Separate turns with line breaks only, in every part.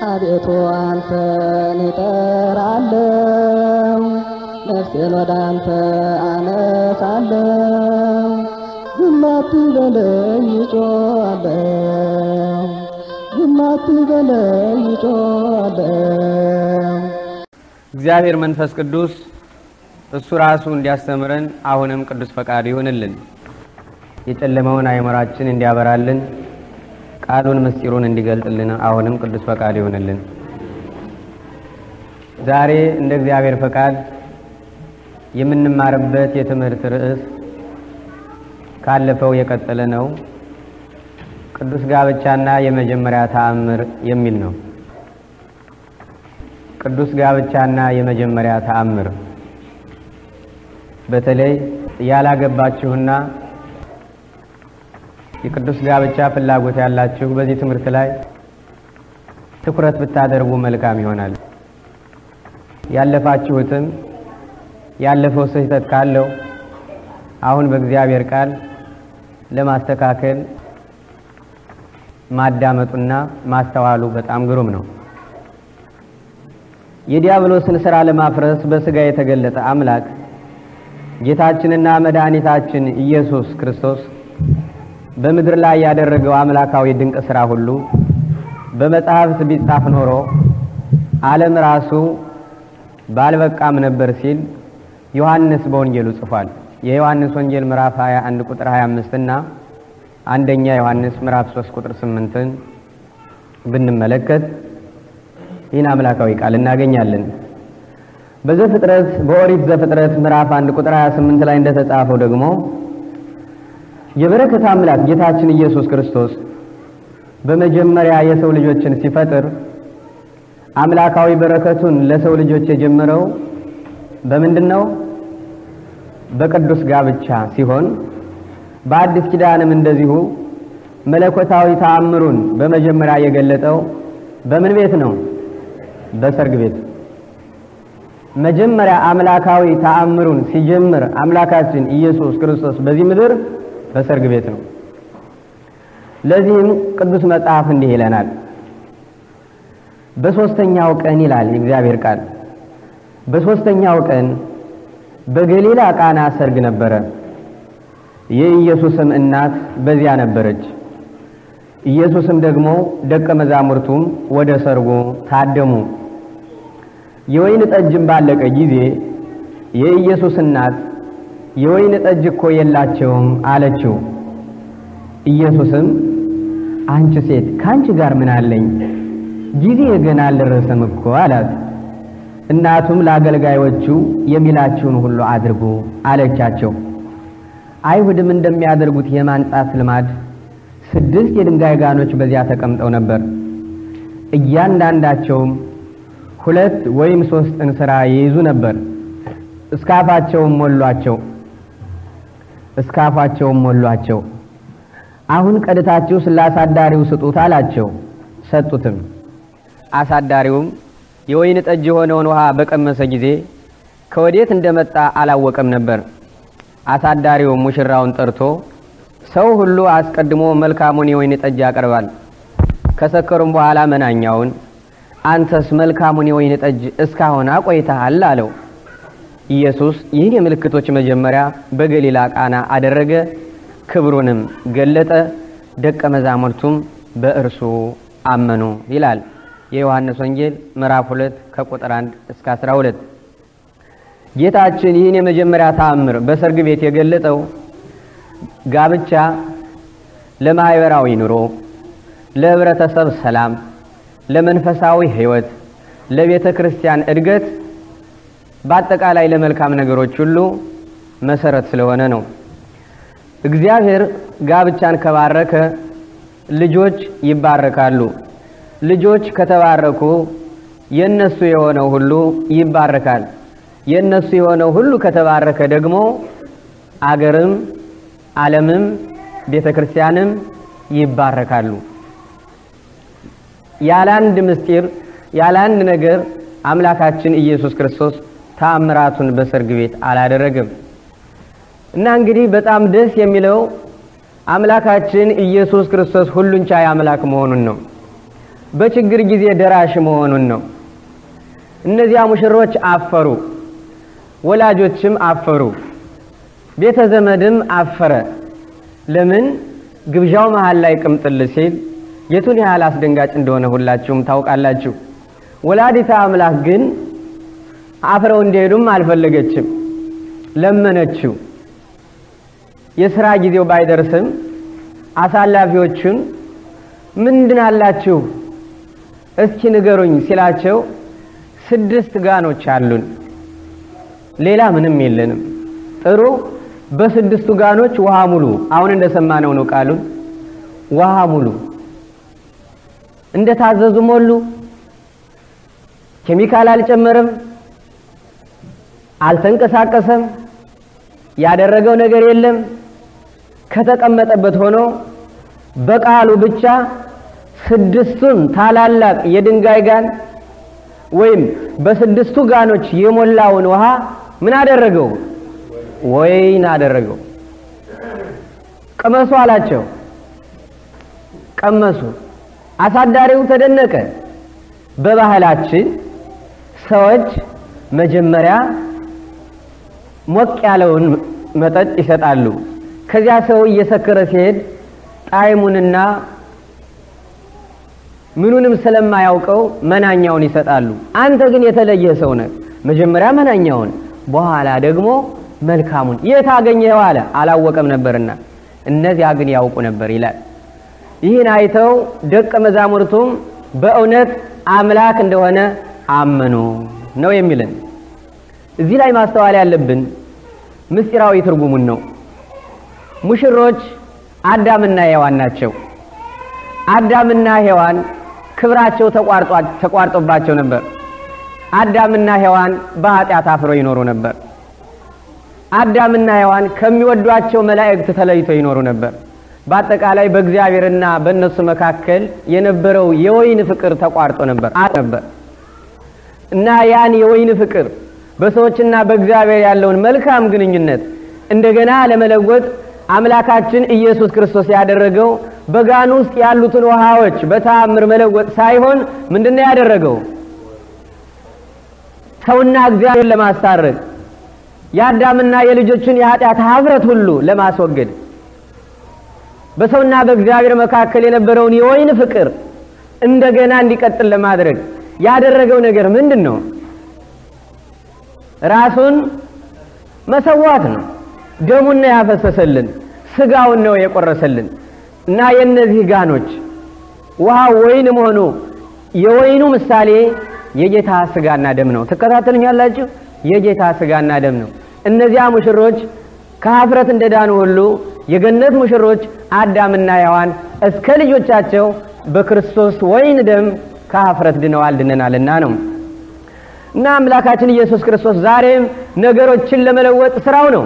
አቤቱ አንተን እጠራለሁ፣ ነፍሴን ወደ አንተ አነሳለሁ። ዝም አትበለኝ እጮሃለሁ፣ ዝም አትበለኝ እጮሃለሁ።
እግዚአብሔር መንፈስ ቅዱስ እሱ ራሱ እንዲያስተምረን አሁንም ቅዱስ ፈቃዱ ይሆንልን። የጨለመውን አእምሯችን እንዲያበራልን ቃሉን ምስጢሩን እንዲገልጥልን አሁንም ቅዱስ ፈቃድ ይሆንልን። ዛሬ እንደ እግዚአብሔር ፈቃድ የምንማርበት የትምህርት ርዕስ ካለፈው የቀጠለ ነው። ቅዱስ ጋብቻና የመጀመሪያ ተአምር የሚል ነው። ቅዱስ ጋብቻና የመጀመሪያ ተአምር በተለይ ያላገባችሁና የቅዱስ ጋብቻ ፍላጎት ያላችሁ በዚህ ትምህርት ላይ ትኩረት ብታደርጉ መልካም ይሆናል። ያለፋችሁትም ያለፈው ስህተት ካለው አሁን በእግዚአብሔር ቃል ለማስተካከል ማዳመጡና ማስተዋሉ በጣም ግሩም ነው። የዲያብሎስን ሥራ ለማፍረስ በሥጋ የተገለጠ አምላክ ጌታችንና መድኃኒታችን ኢየሱስ ክርስቶስ በምድር ላይ ያደረገው አምላካዊ ድንቅ ሥራ ሁሉ በመጽሐፍት ቢጻፍ ኖሮ ዓለም ራሱ ባልበቃም ነበር ሲል ዮሐንስ በወንጌሉ ጽፏል። የዮሐንስ ወንጌል ምዕራፍ 21 ቁጥር 25 እና አንደኛ ዮሐንስ ምዕራፍ 3 ቁጥር 8ን ብንመለከት ይህን አምላካዊ ቃል እናገኛለን። በዘፍጥረት በኦሪት ዘፍጥረት ምዕራፍ 1 ቁጥር 28 ላይ እንደተጻፈው ደግሞ የበረከት አምላክ ጌታችን ኢየሱስ ክርስቶስ በመጀመሪያ የሰው ልጆችን ሲፈጥር አምላካዊ በረከቱን ለሰው ልጆች የጀመረው በምንድን ነው? በቅዱስ ጋብቻ ሲሆን በአዲስ ኪዳንም እንደዚሁ መለኮታዊ ተአምሩን በመጀመሪያ የገለጠው በምን ቤት ነው? በሰርግ ቤት። መጀመሪያ አምላካዊ ተአምሩን ሲጀምር አምላካችን ኢየሱስ ክርስቶስ በዚህ ምድር በሰርግ ቤት ነው። ለዚህም ቅዱስ መጽሐፍ እንዲህ ይለናል። በሦስተኛው ቀን ይላል የእግዚአብሔር ቃል፣ በሦስተኛው ቀን በገሊላ ቃና ሰርግ ነበረ። የኢየሱስም እናት በዚያ ነበረች። ኢየሱስም ደግሞ ደቀ መዛሙርቱም ወደ ሰርጉ ታደሙ። የወይን ጠጅም ባለቀ ጊዜ የኢየሱስ እናት የወይን ጠጅ እኮ የላቸውም አለችው። ኢየሱስም አንቺ ሴት ከአንቺ ጋር ምን አለኝ? ጊዜ ገና አልደረሰም እኮ አላት። እናቱም ለአገልጋዮቹ የሚላችሁን ሁሉ አድርጉ አለቻቸው። አይሁድም እንደሚያደርጉት የማንጻት ልማድ ስድስት የድንጋይ ጋኖች በዚያ ተቀምጠው ነበር። እያንዳንዳቸውም ሁለት ወይም ሶስት እንስራ ይይዙ ነበር። እስካፋቸውም ሞሏቸው እስካፋቸውም ሞሏቸው። አሁን ቀድታችሁ ስላሳዳሪው ስጡት አላቸው። ሰጡትም። አሳዳሪውም የወይን ጠጅ የሆነውን ውሃ በቀመሰ ጊዜ ከወዴት እንደመጣ አላወቀም ነበር። አሳዳሪውም ሙሽራውን ጠርቶ ሰው ሁሉ አስቀድሞ መልካሙን የወይን ጠጅ ያቀርባል፣ ከሰከሩም በኋላ መናኛውን፣ አንተስ መልካሙን የወይን ጠጅ እስካሁን አቆይተሃል አለው። ኢየሱስ ይህን የምልክቶች መጀመሪያ በገሊላ ቃና አደረገ፣ ክብሩንም ገለጠ፣ ደቀ መዛሙርቱም በእርሱ አመኑ ይላል የዮሐንስ ወንጌል ምዕራፍ 2 ከቁጥር 1 እስከ 12። ጌታችን ይህን የመጀመሪያ ተአምር በሰርግ ቤት የገለጠው ጋብቻ ለማህበራዊ ኑሮ፣ ለህብረተሰብ ሰላም፣ ለመንፈሳዊ ህይወት፣ ለቤተ ክርስቲያን እድገት በአጠቃላይ ለመልካም ነገሮች ሁሉ መሰረት ስለሆነ ነው። እግዚአብሔር ጋብቻን ከባረከ ልጆች ይባረካሉ። ልጆች ከተባረኩ የነሱ የሆነው ሁሉ ይባረካል። የነሱ የሆነው ሁሉ ከተባረከ ደግሞ አገርም ዓለምም ቤተ ክርስቲያንም ይባረካሉ። ያለ አንድ ምስጢር ያለ አንድ ነገር አምላካችን ኢየሱስ ክርስቶስ ተአምራቱን በሰርግ ቤት አላደረገም እና እንግዲህ በጣም ደስ የሚለው አምላካችን ኢየሱስ ክርስቶስ ሁሉን ቻይ አምላክ መሆኑን ነው። በችግር ጊዜ ደራሽ መሆኑን ነው። እነዚያ ሙሽሮች አፈሩ፣ ወላጆችም አፈሩ፣ ቤተ ዘመድም አፈረ። ለምን? ግብዣው መሃል ላይ ቅምጥል ሲል የቱን ያህል አስደንጋጭ እንደሆነ ሁላችሁም ታውቃላችሁ። ወላዲተ አምላክ ግን አፍረው እንዲሄዱም አልፈለገችም፣ ለመነችው። የሥራ ጊዜው ባይደርስም አሳላፊዎቹን ምንድን አላችሁ እስኪ ንገሩኝ ሲላቸው ስድስት ጋኖች አሉን፣ ሌላ ምንም የለንም። ጥሩ፣ በስድስቱ ጋኖች ውሃ ሙሉ። አሁን እንደሰማነው ነው ቃሉን። ውሃ ሙሉ። እንደታዘዙ ሞሉ። ኬሚካል አልጨመረም፣ አልተንቀሳቀሰም፣ ያደረገው ነገር የለም። ከተቀመጠበት ሆኖ በቃሉ ብቻ ስድስቱን ታላላቅ የድንጋይ ጋን ወይም በስድስቱ ጋኖች የሞላውን ውሃ ምን አደረገው? ወይን አደረገው። ቅመሱ አላቸው። ቀመሱ። አሳዳሪው ተደነቀ። በባህላችን ሰዎች መጀመሪያ ሞቅ ያለውን መጠጥ ይሰጣሉ። ከዚያ ሰው እየሰከረ ሲሄድ ጣዕሙንና ምኑንም ስለማያውቀው መናኛውን ይሰጣሉ። አንተ ግን የተለየ ሰው ነህ። መጀመሪያ መናኛውን፣ በኋላ ደግሞ መልካሙን። የት አገኘኸው አለ። አላወቀም ነበርና፣ እነዚያ ግን ያውቁ ነበር ይላል። ይህን አይተው ደቀ መዛሙርቱም በእውነት አምላክ እንደሆነ አመኑ ነው የሚልን። እዚህ ላይ ማስተዋል ያለብን ምስጢራዊ ትርጉሙን ነው። ሙሽሮች አዳምና ሔዋን ናቸው። አዳምና ሔዋን ክብራቸው ተቋርጦባቸው ነበር። አዳምና ሔዋን በኃጢአት አፍረው ይኖሩ ነበር። አዳምና ሔዋን ከሚወዷቸው መላእክት ተለይተው ይኖሩ ነበር። በአጠቃላይ በእግዚአብሔርና በእነሱ መካከል የነበረው የወይን ፍቅር ተቋርጦ ነበር ነበር እና ያን የወይን ፍቅር በሰዎችና በእግዚአብሔር ያለውን መልካም ግንኙነት እንደገና ለመለወጥ አምላካችን ኢየሱስ ክርስቶስ ያደረገው በጋን ውስጥ ያሉትን ውሃዎች በተአምር መለወጥ ሳይሆን ምንድን ነው ያደረገው? ሰውና እግዚአብሔር ለማስታረቅ የአዳምና የልጆችን የኃጢአት ኀፍረት ሁሉ ለማስወገድ በሰውና በእግዚአብሔር መካከል የነበረውን የወይን ፍቅር እንደገና እንዲቀጥል ለማድረግ ያደረገው ነገር ምንድን ነው? ራሱን መሰዋት ነው። ደሙን ነው ያፈሰሰልን፣ ስጋውን ነው የቆረሰልን እና የእነዚህ ጋኖች ውሃ ወይን መሆኑ የወይኑ ምሳሌ የጌታ ስጋና ደም ነው። ትከታተሉኛላችሁ? የጌታ ስጋና ደም ነው። እነዚያ ሙሽሮች ከኀፍረት እንደዳኑ ሁሉ የገነት ሙሽሮች አዳምና ሔዋን እስከ ልጆቻቸው በክርስቶስ ወይን ደም ከኀፍረት ድነዋል ድነናልና ነው። እና አምላካችን ኢየሱስ ክርስቶስ ዛሬም ነገሮችን ለመለወጥ ስራው ነው።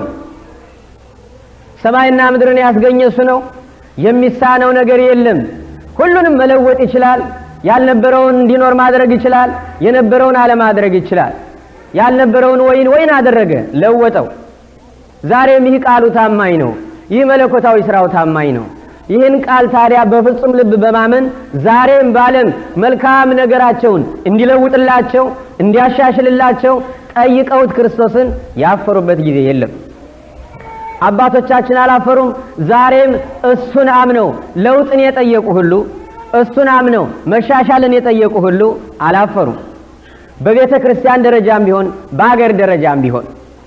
ሰማይና ምድርን ያስገኘ እሱ ነው። የሚሳነው ነገር የለም። ሁሉንም መለወጥ ይችላል። ያልነበረውን እንዲኖር ማድረግ ይችላል። የነበረውን አለማድረግ ይችላል። ያልነበረውን ወይን ወይን አደረገ፣ ለወጠው። ዛሬም ይህ ቃሉ ታማኝ ነው። ይህ መለኮታዊ ስራው ታማኝ ነው። ይህን ቃል ታዲያ በፍጹም ልብ በማመን ዛሬም ባለም መልካም ነገራቸውን እንዲለውጥላቸው እንዲያሻሽልላቸው ጠይቀውት ክርስቶስን ያፈሩበት ጊዜ የለም። አባቶቻችን አላፈሩም። ዛሬም እሱን አምነው ለውጥን የጠየቁ ሁሉ እሱን አምነው መሻሻልን የጠየቁ ሁሉ አላፈሩም። በቤተ ክርስቲያን ደረጃም ቢሆን በአገር ደረጃም ቢሆን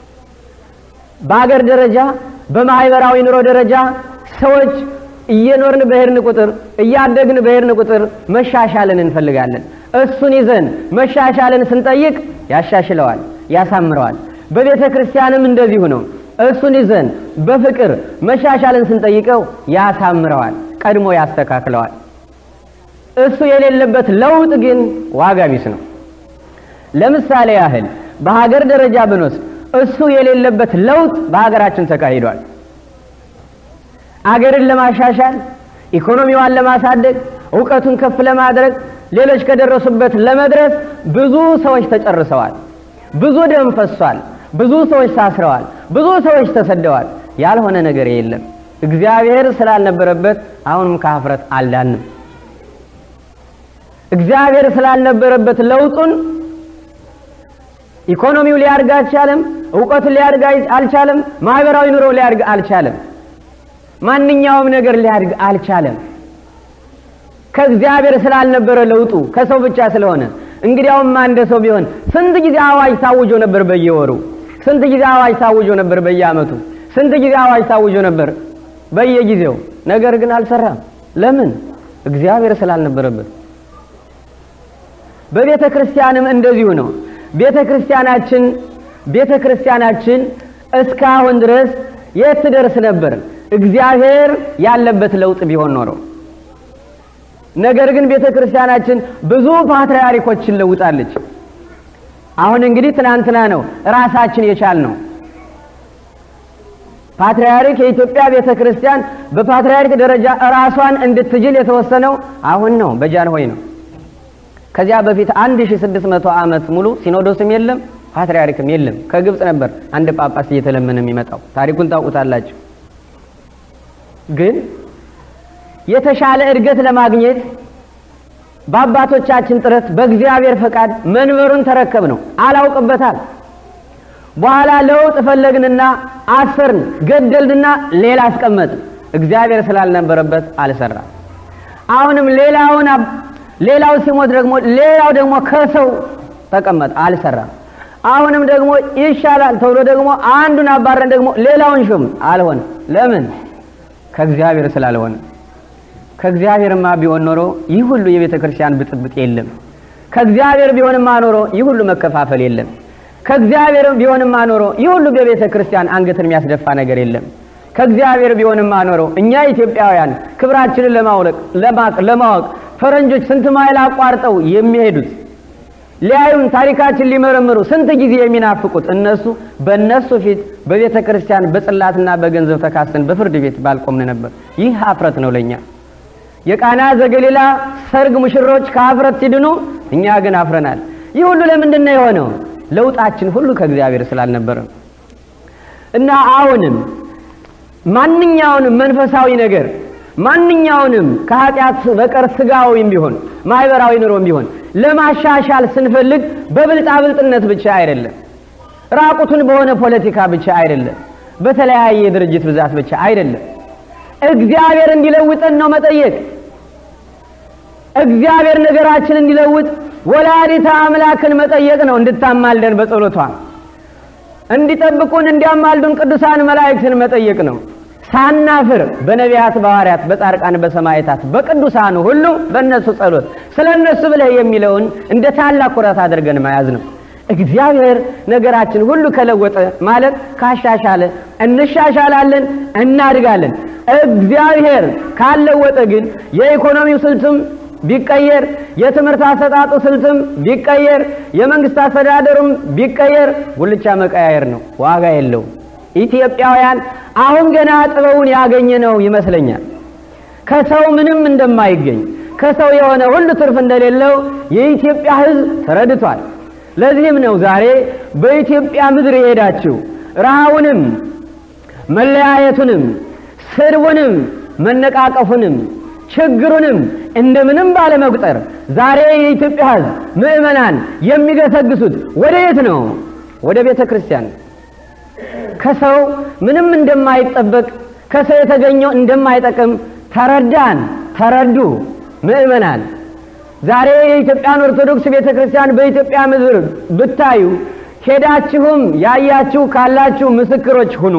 በአገር ደረጃ በማህበራዊ ኑሮ ደረጃ ሰዎች እየኖርን በሄድን ቁጥር እያደግን በሄድን ቁጥር መሻሻልን እንፈልጋለን። እሱን ይዘን መሻሻልን ስንጠይቅ ያሻሽለዋል፣ ያሳምረዋል። በቤተ ክርስቲያንም እንደዚሁ ነው። እሱን ይዘን በፍቅር መሻሻልን ስንጠይቀው ያሳምረዋል፣ ቀድሞ ያስተካክለዋል። እሱ የሌለበት ለውጥ ግን ዋጋ ቢስ ነው። ለምሳሌ ያህል በሀገር ደረጃ ብንወስድ እሱ የሌለበት ለውጥ በሀገራችን ተካሂዷል። አገርን ለማሻሻል ኢኮኖሚዋን ለማሳደግ እውቀቱን ከፍ ለማድረግ ሌሎች ከደረሱበት ለመድረስ ብዙ ሰዎች ተጨርሰዋል። ብዙ ደም ፈሷል። ብዙ ሰዎች ታስረዋል። ብዙ ሰዎች ተሰደዋል። ያልሆነ ነገር የለም። እግዚአብሔር ስላልነበረበት አሁንም ከኀፍረት አልዳንም። እግዚአብሔር ስላልነበረበት ለውጡን ኢኮኖሚው ሊያድግ አልቻለም። እውቀቱ ሊያድግ አልቻለም። ማህበራዊ ኑሮ ሊያድግ አልቻለም። ማንኛውም ነገር ሊያድግ አልቻለም። ከእግዚአብሔር ስላልነበረ ለውጡ ከሰው ብቻ ስለሆነ እንግዲያውማ እንደ ሰው ቢሆን ስንት ጊዜ አዋጅ ታውጆ ነበር በየወሩ ስንት ጊዜ አዋጅ ታውጆ ነበር በየዓመቱ ስንት ጊዜ አዋጅ ታውጆ ነበር በየጊዜው ነገር ግን አልሰራም ለምን እግዚአብሔር ስላልነበረበት በቤተ ክርስቲያንም እንደዚሁ ነው ቤተ ክርስቲያናችን ቤተ ክርስቲያናችን እስካሁን ድረስ የት ትደርስ ነበር እግዚአብሔር ያለበት ለውጥ ቢሆን ኖሮ ነገር ግን ቤተ ክርስቲያናችን ብዙ ፓትርያርኮችን ለውጣለች። አሁን እንግዲህ ትናንትና ነው ራሳችን የቻል ነው። ፓትርያርክ የኢትዮጵያ ቤተ ክርስቲያን በፓትርያርክ ደረጃ ራሷን እንድትችል የተወሰነው አሁን ነው፣ በጃንሆይ ነው። ከዚያ በፊት 1600 ዓመት ሙሉ ሲኖዶስም የለም ፓትርያርክም የለም። ከግብፅ ነበር አንድ ጳጳስ እየተለመነ የሚመጣው። ታሪኩን ታውቁታላችሁ። ግን የተሻለ እድገት ለማግኘት በአባቶቻችን ጥረት በእግዚአብሔር ፈቃድ መንበሩን ተረከብ ነው። አላውቅበታል። በኋላ ለውጥ ፈለግንና አሰርን፣ ገደልንና ሌላ አስቀመጥ። እግዚአብሔር ስላልነበረበት አልሰራም። አሁንም ሌላውን ሌላው ሲሞት ደግሞ ሌላው ደግሞ ከሰው ተቀመጠ፣ አልሰራም። አሁንም ደግሞ ይሻላል ተብሎ ደግሞ አንዱን አባረን ደግሞ ሌላውን ሹም አልሆነ። ለምን? ከእግዚአብሔር ስላልሆነ። ከእግዚአብሔርማ ቢሆን ኖሮ ይህ ሁሉ የቤተ ክርስቲያን ብጥብጥ የለም። ከእግዚአብሔር ቢሆንማ ኖሮ ይህ ሁሉ መከፋፈል የለም። ከእግዚአብሔር ቢሆንማ ኖሮ ይህ ሁሉ በቤተ ክርስቲያን አንገትን የሚያስደፋ ነገር የለም። ከእግዚአብሔር ቢሆንማ ኖሮ እኛ ኢትዮጵያውያን ክብራችንን ለማውለቅ ለማወቅ ፈረንጆች ስንት ማይል አቋርጠው የሚሄዱት ሊያዩን ታሪካችን ሊመረምሩ ስንት ጊዜ የሚናፍቁት እነሱ በእነሱ ፊት በቤተ ክርስቲያን በጽላትና በገንዘብ ተካሰን በፍርድ ቤት ባልቆምን ነበር። ይህ ሀፍረት ነው ለእኛ። የቃና ዘገሊላ ሰርግ ሙሽሮች ከሀፍረት ሲድኑ፣ እኛ ግን አፍረናል። ይህ ሁሉ ለምንድን ነው የሆነው? ለውጣችን ሁሉ ከእግዚአብሔር ስላልነበረ እና አሁንም ማንኛውንም መንፈሳዊ ነገር ማንኛውንም ከኃጢአት በቀር ስጋዊም ቢሆን ማህበራዊ ኑሮም ቢሆን ለማሻሻል ስንፈልግ በብልጣብልጥነት ብቻ አይደለም፣ ራቁቱን በሆነ ፖለቲካ ብቻ አይደለም፣ በተለያየ የድርጅት ብዛት ብቻ አይደለም። እግዚአብሔር እንዲለውጠን ነው መጠየቅ። እግዚአብሔር ነገራችን እንዲለውጥ ወላዲተ አምላክን መጠየቅ ነው፣ እንድታማልደን በጸሎቷ እንዲጠብቁን እንዲያማልዱን ቅዱሳን መላእክትን መጠየቅ ነው። ሳናፍር በነቢያት፣ በሐዋርያት፣ በጻድቃን፣ በሰማዕታት፣ በቅዱሳኑ ሁሉ በእነሱ ጸሎት ስለ እነሱ ብለህ የሚለውን እንደ ታላቅ ኩራት አድርገን መያዝ ነው። እግዚአብሔር ነገራችን ሁሉ ከለወጠ ማለት ካሻሻለ እንሻሻላለን፣ እናድጋለን። እግዚአብሔር ካለወጠ ግን የኢኮኖሚው ስልትም ቢቀየር፣ የትምህርት አሰጣጡ ስልትም ቢቀየር፣ የመንግስት አስተዳደሩም ቢቀየር ጉልቻ መቀያየር ነው፣ ዋጋ የለውም። ኢትዮጵያውያን አሁን ገና ጥበቡን ያገኘ ነው ይመስለኛል። ከሰው ምንም እንደማይገኝ ከሰው የሆነ ሁሉ ትርፍ እንደሌለው የኢትዮጵያ ሕዝብ ተረድቷል። ለዚህም ነው ዛሬ በኢትዮጵያ ምድር የሄዳችሁ ረሃቡንም፣ መለያየቱንም፣ ስድቡንም፣ መነቃቀፉንም፣ ችግሩንም እንደምንም ባለመቁጠር ዛሬ የኢትዮጵያ ሕዝብ ምዕመናን የሚገሰግሱት ወደ የት ነው? ወደ ቤተ ክርስቲያን ከሰው ምንም እንደማይጠበቅ ከሰው የተገኘው እንደማይጠቅም ተረዳን፣ ተረዱ ምዕመናን። ዛሬ የኢትዮጵያን ኦርቶዶክስ ቤተ ክርስቲያን በኢትዮጵያ ምድር ብታዩ ሄዳችሁም ያያችሁ ካላችሁ ምስክሮች ሁኑ።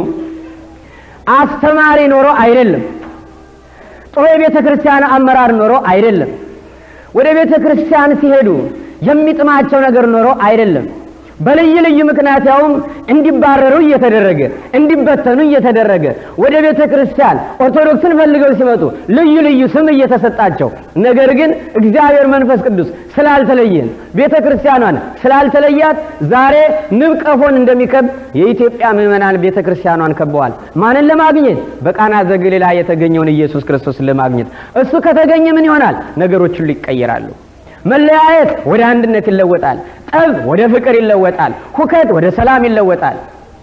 አስተማሪ ኖሮ አይደለም፣ ጥሩ የቤተ ክርስቲያን አመራር ኖሮ አይደለም፣ ወደ ቤተ ክርስቲያን ሲሄዱ የሚጥማቸው ነገር ኖሮ አይደለም። በልዩ ልዩ ምክንያት ያውም እንዲባረሩ እየተደረገ እንዲበተኑ እየተደረገ ወደ ቤተ ክርስቲያን ኦርቶዶክስን ፈልገው ሲመጡ ልዩ ልዩ ስም እየተሰጣቸው፣ ነገር ግን እግዚአብሔር መንፈስ ቅዱስ ስላልተለየን ቤተ ክርስቲያኗን ስላልተለያት ዛሬ ንብ ቀፎን እንደሚከብ የኢትዮጵያ ምዕመናን ቤተ ክርስቲያኗን ከበዋል። ማንን ለማግኘት? በቃና ዘገሊላ የተገኘውን ኢየሱስ ክርስቶስን ለማግኘት። እሱ ከተገኘ ምን ይሆናል? ነገሮች ሁሉ ይቀየራሉ። መለያየት ወደ አንድነት ይለወጣል። ጠብ ወደ ፍቅር ይለወጣል። ሁከት ወደ ሰላም ይለወጣል።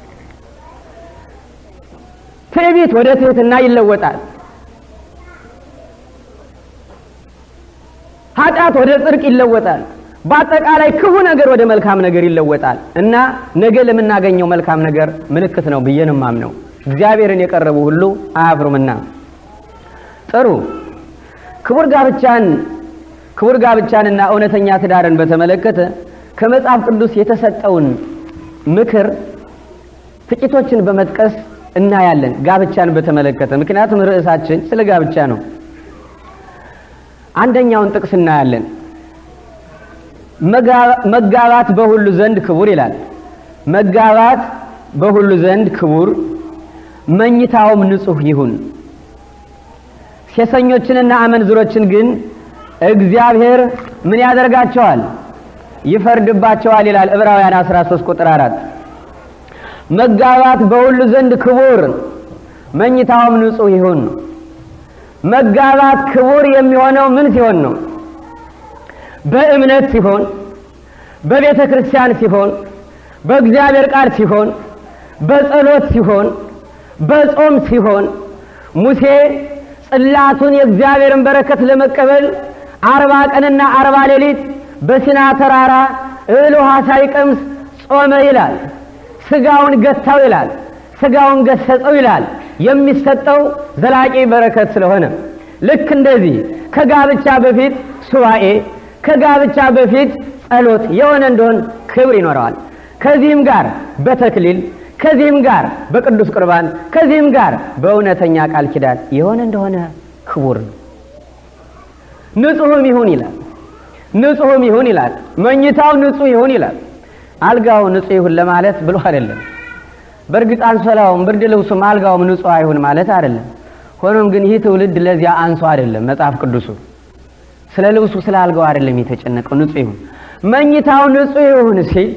ትዕቢት ወደ ትህትና ይለወጣል። ኃጢአት ኃጢአት ወደ ጽድቅ ይለወጣል። በአጠቃላይ ክፉ ነገር ወደ መልካም ነገር ይለወጣል እና ነገ ለምናገኘው መልካም ነገር ምልክት ነው ብዬ ነው የማምነው። እግዚአብሔርን የቀረቡ ሁሉ አያፍሩምና። ጥሩ ክቡር ጋብቻን ክቡር ጋብቻንና እውነተኛ ትዳርን በተመለከተ ከመጽሐፍ ቅዱስ የተሰጠውን ምክር ጥቂቶችን በመጥቀስ እናያለን። ጋብቻን በተመለከተ ምክንያቱም ርዕሳችን ስለ ጋብቻ ነው። አንደኛውን ጥቅስ እናያለን። መጋባት በሁሉ ዘንድ ክቡር ይላል። መጋባት በሁሉ ዘንድ ክቡር፣ መኝታውም ንጹሕ ይሁን። ሴሰኞችንና አመንዝሮችን ግን እግዚአብሔር ምን ያደርጋቸዋል? ይፈርድባቸዋል ይላል ዕብራውያን 13 ቁጥር 4 መጋባት በሁሉ ዘንድ ክቡር መኝታውም ንጹሕ ይሁን። መጋባት ክቡር የሚሆነው ምን ሲሆን ነው? በእምነት ሲሆን፣ በቤተ ክርስቲያን ሲሆን፣ በእግዚአብሔር ቃል ሲሆን፣ በጸሎት ሲሆን፣ በጾም ሲሆን ሙሴ ጽላቱን የእግዚአብሔርን በረከት ለመቀበል አርባ ቀንና አርባ ሌሊት በሲና ተራራ እህል ውሃ ሳይቀምስ ጾመ ይላል። ስጋውን ገታው ይላል። ስጋውን ገሰጸው ይላል። የሚሰጠው ዘላቂ በረከት ስለሆነ ልክ እንደዚህ ከጋብቻ በፊት ሱባኤ፣ ከጋብቻ በፊት ጸሎት የሆነ እንደሆን ክብር ይኖረዋል። ከዚህም ጋር በተክሊል ከዚህም ጋር በቅዱስ ቁርባን ከዚህም ጋር በእውነተኛ ቃል ኪዳን የሆነ እንደሆነ ክቡር ነው። ንጹሕም ይሁን ይላል። ንጹሕም ይሁን ይላል። መኝታው ንጹሕ ይሁን ይላል። አልጋው ንጹሕ ይሁን ለማለት ብሎ አይደለም። በእርግጥ አንሶላውም ብርድ ልብሱም አልጋውም ንጹሕ አይሁን ማለት አይደለም። ሆኖም ግን ይህ ትውልድ ለዚያ አንሶ አይደለም። መጽሐፍ ቅዱሱ ስለ ልብሱ ስለ አልጋው አይደለም የተጨነቀው። ንጹሕ ይሁን መኝታው ንጹሕ ይሁን ሲል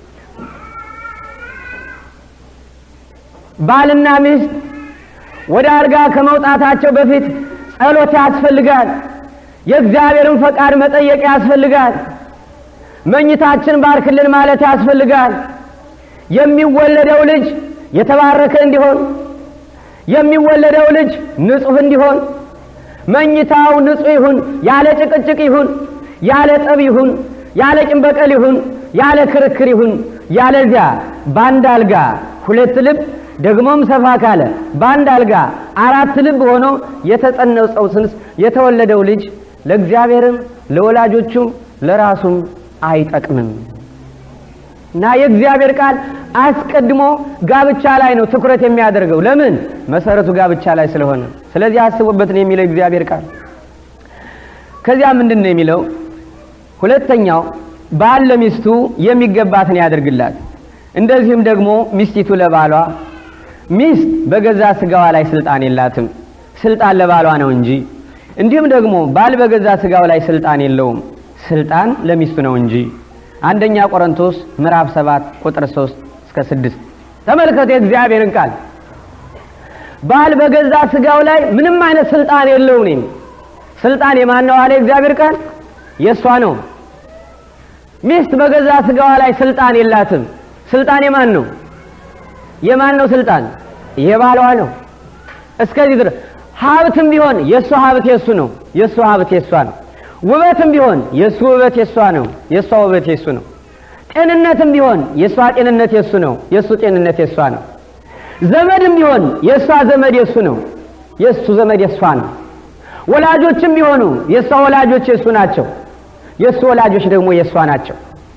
ባልና ሚስት ወደ አልጋ ከመውጣታቸው በፊት ጸሎት ያስፈልጋል። የእግዚአብሔርን ፈቃድ መጠየቅ ያስፈልጋል። መኝታችን ባርክልን ማለት ያስፈልጋል። የሚወለደው ልጅ የተባረከ እንዲሆን፣ የሚወለደው ልጅ ንጹሕ እንዲሆን፣ መኝታው ንጹሕ ይሁን፣ ያለ ጭቅጭቅ ይሁን፣ ያለ ጠብ ይሁን፣ ያለ ቂም በቀል ይሁን፣ ያለ ክርክር ይሁን። ያለዚያ በአንድ አልጋ ሁለት ልብ ደግሞም ሰፋ ካለ በአንድ አልጋ አራት ልብ ሆኖ የተጸነሰው ጽንስ የተወለደው ልጅ ለእግዚአብሔርም ለወላጆቹም ለራሱም አይጠቅምም እና የእግዚአብሔር ቃል አስቀድሞ ጋብቻ ላይ ነው ትኩረት የሚያደርገው። ለምን? መሰረቱ ጋብቻ ላይ ስለሆነ። ስለዚህ አስቡበት ነው የሚለው እግዚአብሔር ቃል። ከዚያ ምንድን ነው የሚለው? ሁለተኛው ባል ለሚስቱ የሚገባትን ያደርግላት፣ እንደዚህም ደግሞ ሚስቲቱ ለባሏ። ሚስት በገዛ ስጋዋ ላይ ስልጣን የላትም፣ ስልጣን ለባሏ ነው እንጂ። እንዲሁም ደግሞ ባል በገዛ ስጋው ላይ ስልጣን የለውም፣ ስልጣን ለሚስቱ ነው እንጂ። አንደኛ ቆሮንቶስ ምዕራፍ 7 ቁጥር 3 እስከ 6 ተመልከቱ የእግዚአብሔርን ቃል። ባል በገዛ ስጋው ላይ ምንም አይነት ስልጣን የለውም። ነኝ ስልጣን የማን ነው አለ የእግዚአብሔር ቃል? የእሷ ነው። ሚስት በገዛ ስጋዋ ላይ ስልጣን የላትም። ስልጣን የማን ነው? የማን ነው ስልጣን? የባሏ ነው። እስከዚህ ድረስ ሀብትም ቢሆን የእሷ ሀብት የእሱ ነው፣ የእሱ ሀብት የእሷ ነው። ውበትም ቢሆን የእሱ ውበት የእሷ ነው፣ የእሷ ውበት የእሱ ነው። ጤንነትም ቢሆን የእሷ ጤንነት የእሱ ነው፣ የእሱ ጤንነት የእሷ ነው። ዘመድም ቢሆን የእሷ ዘመድ የእሱ ነው፣ የእሱ ዘመድ የእሷ ነው። ወላጆችም ቢሆኑ የእሷ ወላጆች የእሱ ናቸው፣ የእሱ ወላጆች ደግሞ የእሷ ናቸው።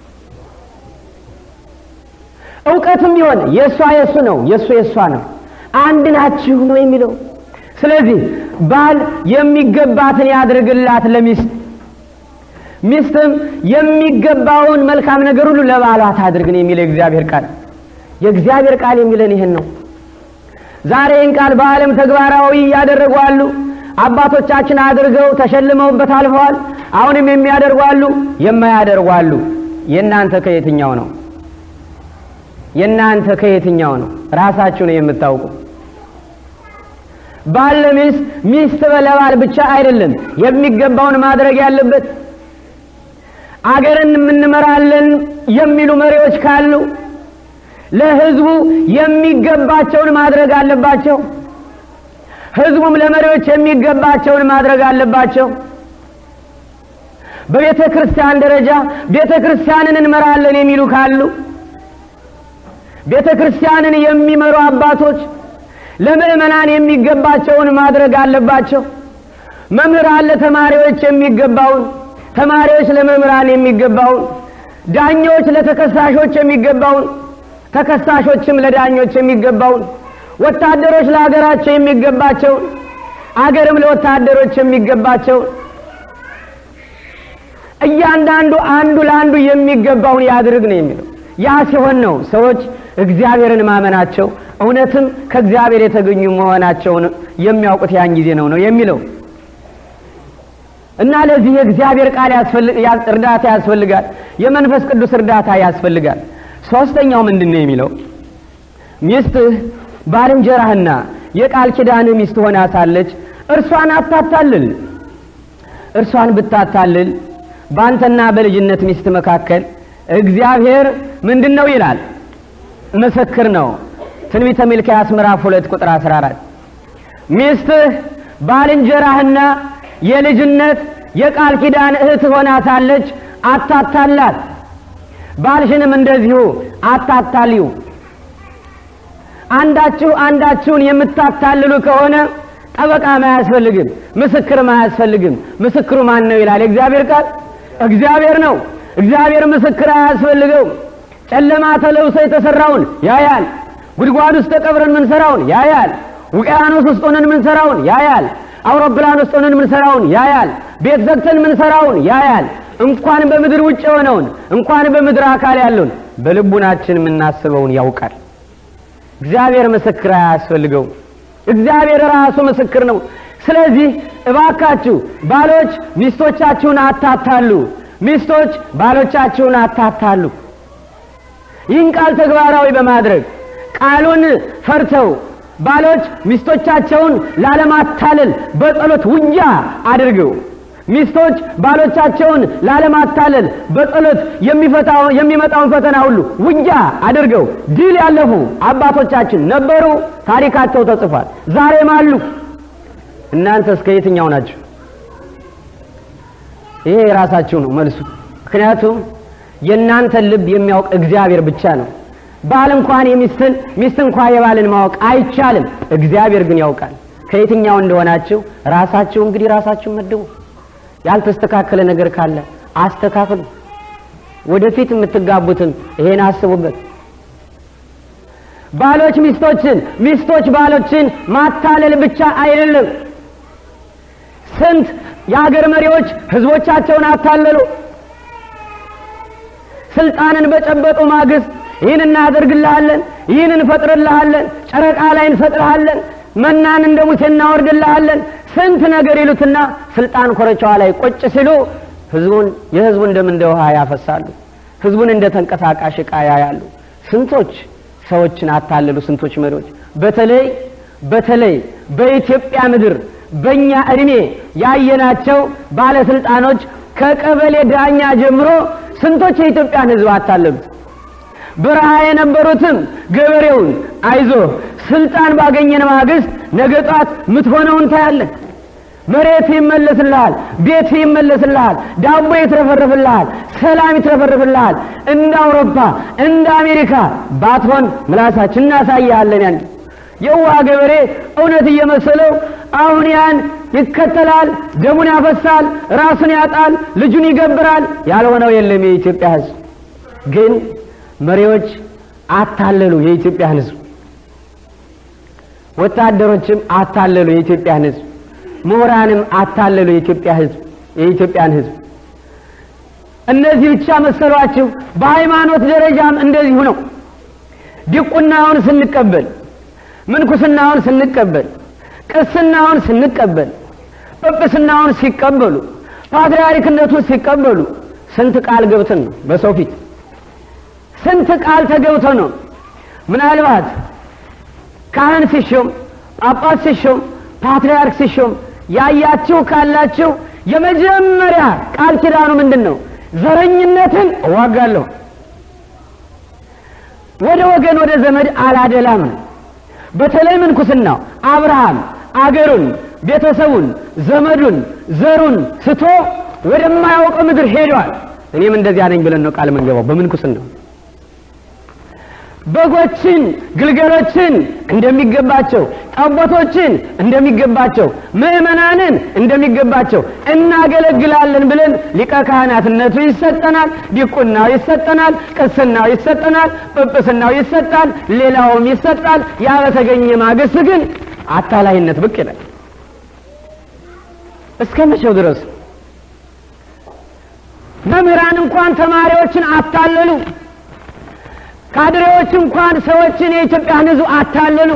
እውቀትም ቢሆን የእሷ የእሱ ነው፣ የእሱ የእሷ ነው። አንድ ናችሁ ነው የሚለው። ስለዚህ ባል የሚገባትን ያድርግላት ለሚስት፣ ሚስትም የሚገባውን መልካም ነገር ሁሉ ለባሏ ታድርግ ነው የሚለው የእግዚአብሔር ቃል። የእግዚአብሔር ቃል የሚለን ይህን ነው። ዛሬ ይህን ቃል በዓለም ተግባራዊ ያደረጉ አሉ። አባቶቻችን አድርገው ተሸልመውበት አልፈዋል። አሁንም የሚያደርጉ አሉ፣ የማያደርጉ አሉ። የእናንተ ከየትኛው ነው? የእናንተ ከየትኛው ነው? ራሳችሁ ነው የምታውቁ። ባል ለሚስት ሚስት ለባል ብቻ አይደለም የሚገባውን ማድረግ ያለበት። አገርን እንመራለን የሚሉ መሪዎች ካሉ ለሕዝቡ የሚገባቸውን ማድረግ አለባቸው። ሕዝቡም ለመሪዎች የሚገባቸውን ማድረግ አለባቸው። በቤተ ክርስቲያን ደረጃ ቤተ ክርስቲያንን እንመራለን የሚሉ ካሉ ቤተ ክርስቲያንን የሚመሩ አባቶች ለምዕመናን የሚገባቸውን ማድረግ አለባቸው። መምህራን ለተማሪዎች የሚገባውን፣ ተማሪዎች ለመምህራን የሚገባውን፣ ዳኞች ለተከሳሾች የሚገባውን፣ ተከሳሾችም ለዳኞች የሚገባውን፣ ወታደሮች ለሀገራቸው የሚገባቸውን፣ አገርም ለወታደሮች የሚገባቸውን እያንዳንዱ አንዱ ለአንዱ የሚገባውን ያድርግ ነው የሚለው። ያ ሲሆን ነው ሰዎች እግዚአብሔርን ማመናቸው እውነትም ከእግዚአብሔር የተገኙ መሆናቸውን የሚያውቁት ያን ጊዜ ነው ነው የሚለው እና ለዚህ የእግዚአብሔር ቃል እርዳታ ያስፈልጋል። የመንፈስ ቅዱስ እርዳታ ያስፈልጋል። ሶስተኛው ምንድን ነው የሚለው ሚስትህ ባልንጀራህና የቃል ኪዳንህ ሚስት ሆና ሳለች እርሷን አታታልል። እርሷን ብታታልል በአንተና በልጅነት ሚስት መካከል እግዚአብሔር ምንድን ነው ይላል? ምስክር ነው። ትንቢተ ሚልክያስ ምዕራፍ ሁለት ቁጥር 14 ሚስትህ ባልንጀራህና የልጅነት የቃል ኪዳን እህት ሆና ሳለች አታታላት። ባልሽንም እንደዚሁ አታታልዩ። አንዳችሁ አንዳችሁን የምታታልሉ ከሆነ ጠበቃም አያስፈልግም፣ ምስክርም አያስፈልግም። ምስክሩ ማን ነው ይላል የእግዚአብሔር ቃል? እግዚአብሔር ነው። እግዚአብሔር ምስክር አያስፈልገው። ጨለማ ተለብሶ የተሰራውን ያያል። ጉድጓድ ውስጥ ተቀብረን ምንሰራውን ያያል። ውቅያኖስ ውስጥ ሆነን ምንሰራውን ያያል። አውሮፕላን ውስጥ ሆነን ምንሰራውን ያያል። ቤት ዘግተን ምንሰራውን ያያል። እንኳን በምድር ውጭ የሆነውን እንኳን በምድር አካል ያለውን በልቡናችን የምናስበውን ያውቃል። እግዚአብሔር ምስክር አያስፈልገው። እግዚአብሔር ራሱ ምስክር ነው። ስለዚህ እባካችሁ ባሎች ሚስቶቻችሁን አታታሉ፣ ሚስቶች ባሎቻችሁን አታታሉ። ይህን ቃል ተግባራዊ በማድረግ ቃሉን ፈርተው ባሎች ሚስቶቻቸውን ላለማታለል በጸሎት ውጊያ አድርገው ሚስቶች ባሎቻቸውን ላለማታለል በጸሎት የሚመጣውን ፈተና ሁሉ ውጊያ አድርገው ድል ያለፉ አባቶቻችን ነበሩ። ታሪካቸው ተጽፏል። ዛሬም አሉ። እናንተ እስከ የትኛው ናቸው? ይሄ የራሳችሁ ነው መልሱ። ምክንያቱም የእናንተን ልብ የሚያውቅ እግዚአብሔር ብቻ ነው። ባል እንኳን የሚስትን ሚስት እንኳን የባልን ማወቅ አይቻልም። እግዚአብሔር ግን ያውቃል። ከየትኛው እንደሆናችሁ ራሳችሁ እንግዲህ ራሳችሁ መድቡ። ያልተስተካከለ ነገር ካለ አስተካክሉ። ወደፊት የምትጋቡትን ይሄን አስቡበት። ባሎች ሚስቶችን፣ ሚስቶች ባሎችን ማታለል ብቻ አይደለም። ስንት የሀገር መሪዎች ህዝቦቻቸውን አታለሉ። ስልጣንን በጨበጡ ማግስት ይህን እናደርግልሃለን፣ ይህን እንፈጥርልሃለን፣ ጨረቃ ላይ እንፈጥርሃለን፣ መናን እንደ ሙሴ እናወርድልሃለን፣ ስንት ነገር ይሉትና ስልጣን ኮረቻዋ ላይ ቁጭ ሲሉ ህዝቡን የህዝቡን ደም እንደ ውሃ ያፈሳሉ። ህዝቡን እንደ ተንቀሳቃሽ ዕቃ ያያሉ። ስንቶች ሰዎችን አታለሉ። ስንቶች መሪዎች በተለይ በተለይ በኢትዮጵያ ምድር በእኛ እድሜ ያየናቸው ባለስልጣኖች ከቀበሌ ዳኛ ጀምሮ ስንቶች የኢትዮጵያን ህዝብ አታለሉት። በረሃ የነበሩትም ገበሬውን አይዞ ስልጣን ባገኘን ማግስት ነገ ጧት ምትሆነውን ታያለን። መሬት ይመለስልሃል፣ ቤት ይመለስልሃል፣ ዳቦ ይትረፈረፍልሃል፣ ሰላም ይትረፈረፍልሃል። እንደ አውሮፓ እንደ አሜሪካ ባትሆን ምላሳችን እናሳያለን። ያን የውሃ ገበሬ እውነት እየመሰለው አሁን ያን ይከተላል፣ ደሙን ያፈሳል፣ ራሱን ያጣል፣ ልጁን ይገብራል። ያልሆነው የለም። የኢትዮጵያ ህዝብ ግን መሪዎች አታለሉ የኢትዮጵያን ህዝብ፣ ወታደሮችም አታለሉ የኢትዮጵያን ህዝብ፣ ምሁራንም አታለሉ የኢትዮጵያ ህዝብ የኢትዮጵያን ህዝብ። እነዚህ ብቻ መሰሏችሁ? በሃይማኖት ደረጃም እንደዚሁ ነው። ዲቁናውን ስንቀበል፣ ምንኩስናውን ስንቀበል፣ ቅስናውን ስንቀበል፣ ጵጵስናውን ሲቀበሉ፣ ፓትርያርክነቱን ሲቀበሉ ስንት ቃል ገብተን ነው በሰው ፊት ስንት ቃል ተገብቶ ነው። ምናልባት ካህን ሲሾም፣ ጳጳስ ሲሾም፣ ፓትርያርክ ሲሾም ያያችሁ ካላችሁ የመጀመሪያ ቃል ኪዳኑ ምንድን ነው? ዘረኝነትን እዋጋለሁ፣ ወደ ወገን ወደ ዘመድ አላደላም ነው። በተለይ ምንኩስናው አብርሃም አገሩን፣ ቤተሰቡን፣ ዘመዱን፣ ዘሩን ስቶ ወደማያውቀው ምድር ሄዷል። እኔም እንደዚያ ነኝ ብለን ነው ቃል መንገባው በምንኩስና ነው። በጎችን ግልገሎችን እንደሚገባቸው ጠቦቶችን እንደሚገባቸው ምዕመናንን እንደሚገባቸው እናገለግላለን ብለን ሊቀ ካህናትነቱ ይሰጠናል፣ ዲቁናው ይሰጠናል፣ ቅስናው ይሰጠናል፣ ጵጵስናው ይሰጣል፣ ሌላውም ይሰጣል። ያ በተገኘ ማግስት ግን አታላይነት ብቅ ይላል። እስከ መቼው ድረስ መምህራን እንኳን ተማሪዎችን አታለሉ። ካድሬዎች እንኳን ሰዎችን የኢትዮጵያን ሕዝብ አታለሉ።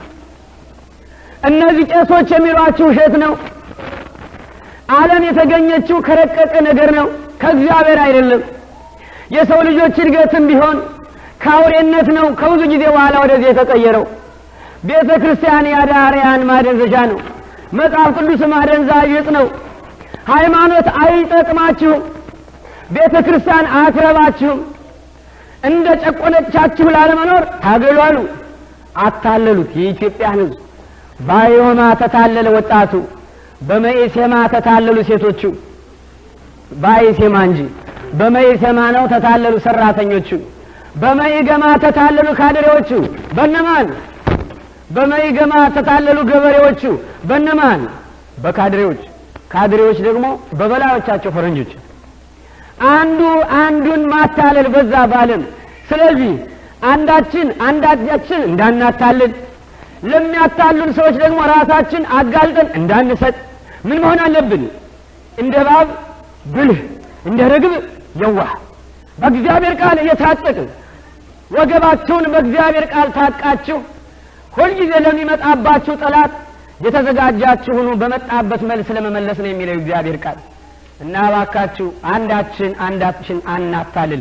እነዚህ ቄሶች የሚሏችሁ ውሸት ነው። ዓለም የተገኘችው ከረቀቀ ነገር ነው፣ ከእግዚአብሔር አይደለም። የሰው ልጆች እድገትም ቢሆን ከአውሬነት ነው ከብዙ ጊዜ በኋላ ወደዚህ የተቀየረው። ቤተ ክርስቲያን የአዳርያን ማደንዘዣ ነው። መጽሐፍ ቅዱስ ማደንዛዥ ዕፅ ነው። ሃይማኖት አይጠቅማችሁም። ቤተ ክርስቲያን አትረባችሁም። እንደ ጨቆነቻችሁ ላለመኖር ታገሉ አሉ። አታለሉት የኢትዮጵያን ሕዝብ። ባዮማ ተታለለ ወጣቱ፣ በመኢሴማ ተታለሉ ሴቶቹ። ባይሴማ እንጂ በመኢሴማ ነው ተታለሉ ሰራተኞቹ። በመኢገማ ተታለሉ ካድሬዎቹ። በነማን? በመኢገማ ተታለሉ ገበሬዎቹ። በነማን? በካድሬዎች። ካድሬዎች ደግሞ በበላዮቻቸው ፈረንጆች። አንዱ አንዱን ማታለል በዛ ባለም። ስለዚህ አንዳችን አንዳችን እንዳናታልል ለሚያታሉን ሰዎች ደግሞ ራሳችን አጋልጠን እንዳንሰጥ ምን መሆን አለብን? እንደ እባብ ብልህ፣ እንደ ርግብ የዋህ፣ በእግዚአብሔር ቃል እየታጠቅን ወገባችሁን በእግዚአብሔር ቃል ታጥቃችሁ ሁልጊዜ ለሚመጣባችሁ ጠላት የተዘጋጃችሁ ሁኑ፣ በመጣበት መልስ ለመመለስ ነው የሚለው እግዚአብሔር ቃል። እና እባካችሁ አንዳችን አንዳችን አናታልል።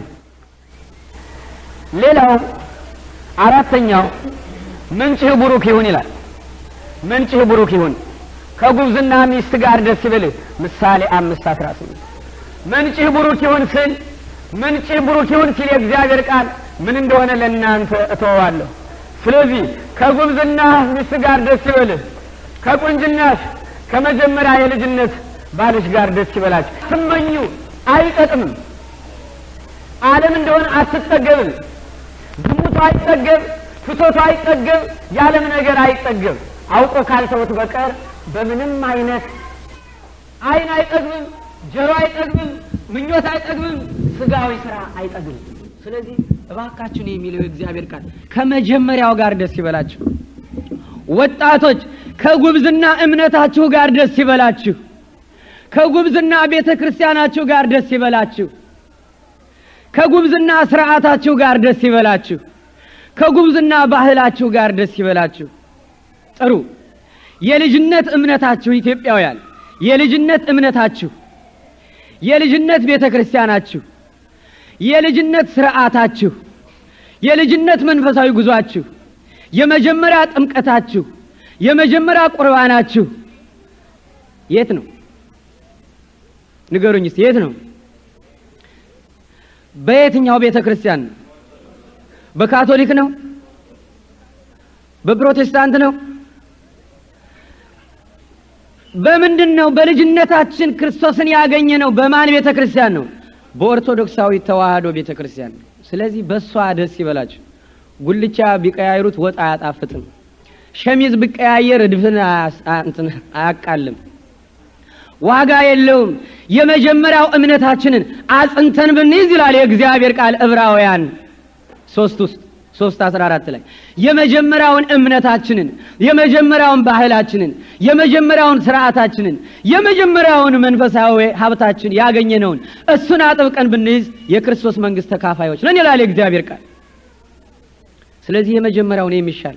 ሌላው አራተኛው ምንጭህ ቡሩክ ይሁን ይላል። ምንጭህ ቡሩክ ይሁን ከጉብዝና ሚስት ጋር ደስ ይበልህ። ምሳሌ አምስት አስራ ስምንት ምንጭህ ቡሩክ ይሁን ስል ምንጭህ ቡሩክ ይሁን ሲል የእግዚአብሔር ቃል ምን እንደሆነ ለእናንተ እተወዋለሁ። ስለዚህ ከጉብዝና ሚስት ጋር ደስ ይበልህ፣ ከቁንጅናሽ ከመጀመሪያ የልጅነት ባልሽ ጋር ደስ ይበላችሁ። ትመኙ አይጠቅምም። ዓለም እንደሆነ አትጠገብም። ዝሙቱ አይጠገብ፣ ፍቶቱ አይጠገብ፣ የዓለም ነገር አይጠገብ። አውቆ ካልተውት በቀር በምንም አይነት ዓይን አይጠግብም፣ ጆሮ አይጠግብም፣ ምኞት አይጠግብም፣ ስጋዊ ስራ አይጠግብም። ስለዚህ እባካችሁ ነው የሚለው የእግዚአብሔር ቃል ከመጀመሪያው ጋር ደስ ይበላችሁ። ወጣቶች ከጉብዝና እምነታችሁ ጋር ደስ ይበላችሁ። ከጉብዝና ቤተ ክርስቲያናችሁ ጋር ደስ ይበላችሁ። ከጉብዝና ስርዓታችሁ ጋር ደስ ይበላችሁ። ከጉብዝና ባህላችሁ ጋር ደስ ይበላችሁ። ጥሩ የልጅነት እምነታችሁ ኢትዮጵያውያን፣ የልጅነት እምነታችሁ፣ የልጅነት ቤተ ክርስቲያናችሁ፣ የልጅነት ስርዓታችሁ፣ የልጅነት መንፈሳዊ ጉዟችሁ፣ የመጀመሪያ ጥምቀታችሁ፣ የመጀመሪያ ቁርባናችሁ የት ነው? ንገሩኝ እስቲ የት ነው? በየትኛው ቤተ ክርስቲያን ነው? በካቶሊክ ነው? በፕሮቴስታንት ነው? በምንድን ነው? በልጅነታችን ክርስቶስን ያገኘ ነው። በማን ቤተ ክርስቲያን ነው? በኦርቶዶክሳዊ ተዋህዶ ቤተ ክርስቲያን ነው። ስለዚህ በእሷ ደስ ይበላችሁ። ጉልቻ ቢቀያይሩት ወጥ አያጣፍጥም። ሸሚዝ ቢቀያየር እድፍን አያቃልም። ዋጋ የለውም። የመጀመሪያው እምነታችንን አጽንተን ብንይዝ ይላል የእግዚአብሔር ቃል ዕብራውያን ሶስት ውስጥ ሶስት አስራ አራት ላይ የመጀመሪያውን እምነታችንን የመጀመሪያውን ባህላችንን የመጀመሪያውን ስርዓታችንን የመጀመሪያውን መንፈሳዊ ሀብታችን ያገኘነውን እሱን አጥብቀን ብንይዝ የክርስቶስ መንግስት ተካፋዮች ነን ይላል የእግዚአብሔር ቃል። ስለዚህ የመጀመሪያውን የሚሻል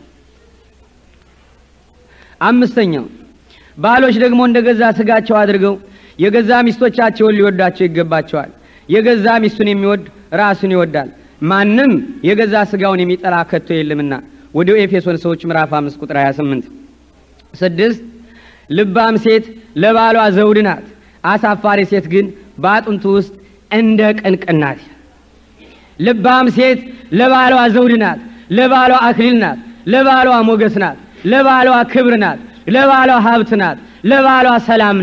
አምስተኛው ባሎች ደግሞ እንደ ገዛ ስጋቸው አድርገው የገዛ ሚስቶቻቸውን ሊወዳቸው ይገባቸዋል። የገዛ ሚስቱን የሚወድ ራሱን ይወዳል። ማንም የገዛ ስጋውን የሚጠላ ከቶ የለምና። ወደ ኤፌሶን ሰዎች ምዕራፍ 5 ቁጥር 28 ስድስት ልባም ሴት ለባሏ ዘውድ ናት፣ አሳፋሪ ሴት ግን በአጥንቱ ውስጥ እንደ ቅንቅን ናት። ልባም ሴት ለባሏ ዘውድ ናት፣ ለባሏ አክሊል ናት፣ ለባሏ ሞገስ ናት፣ ለባሏ ክብር ናት፣ ለባሏ ሀብት ናት፣ ለባሏ ሰላም ናት፣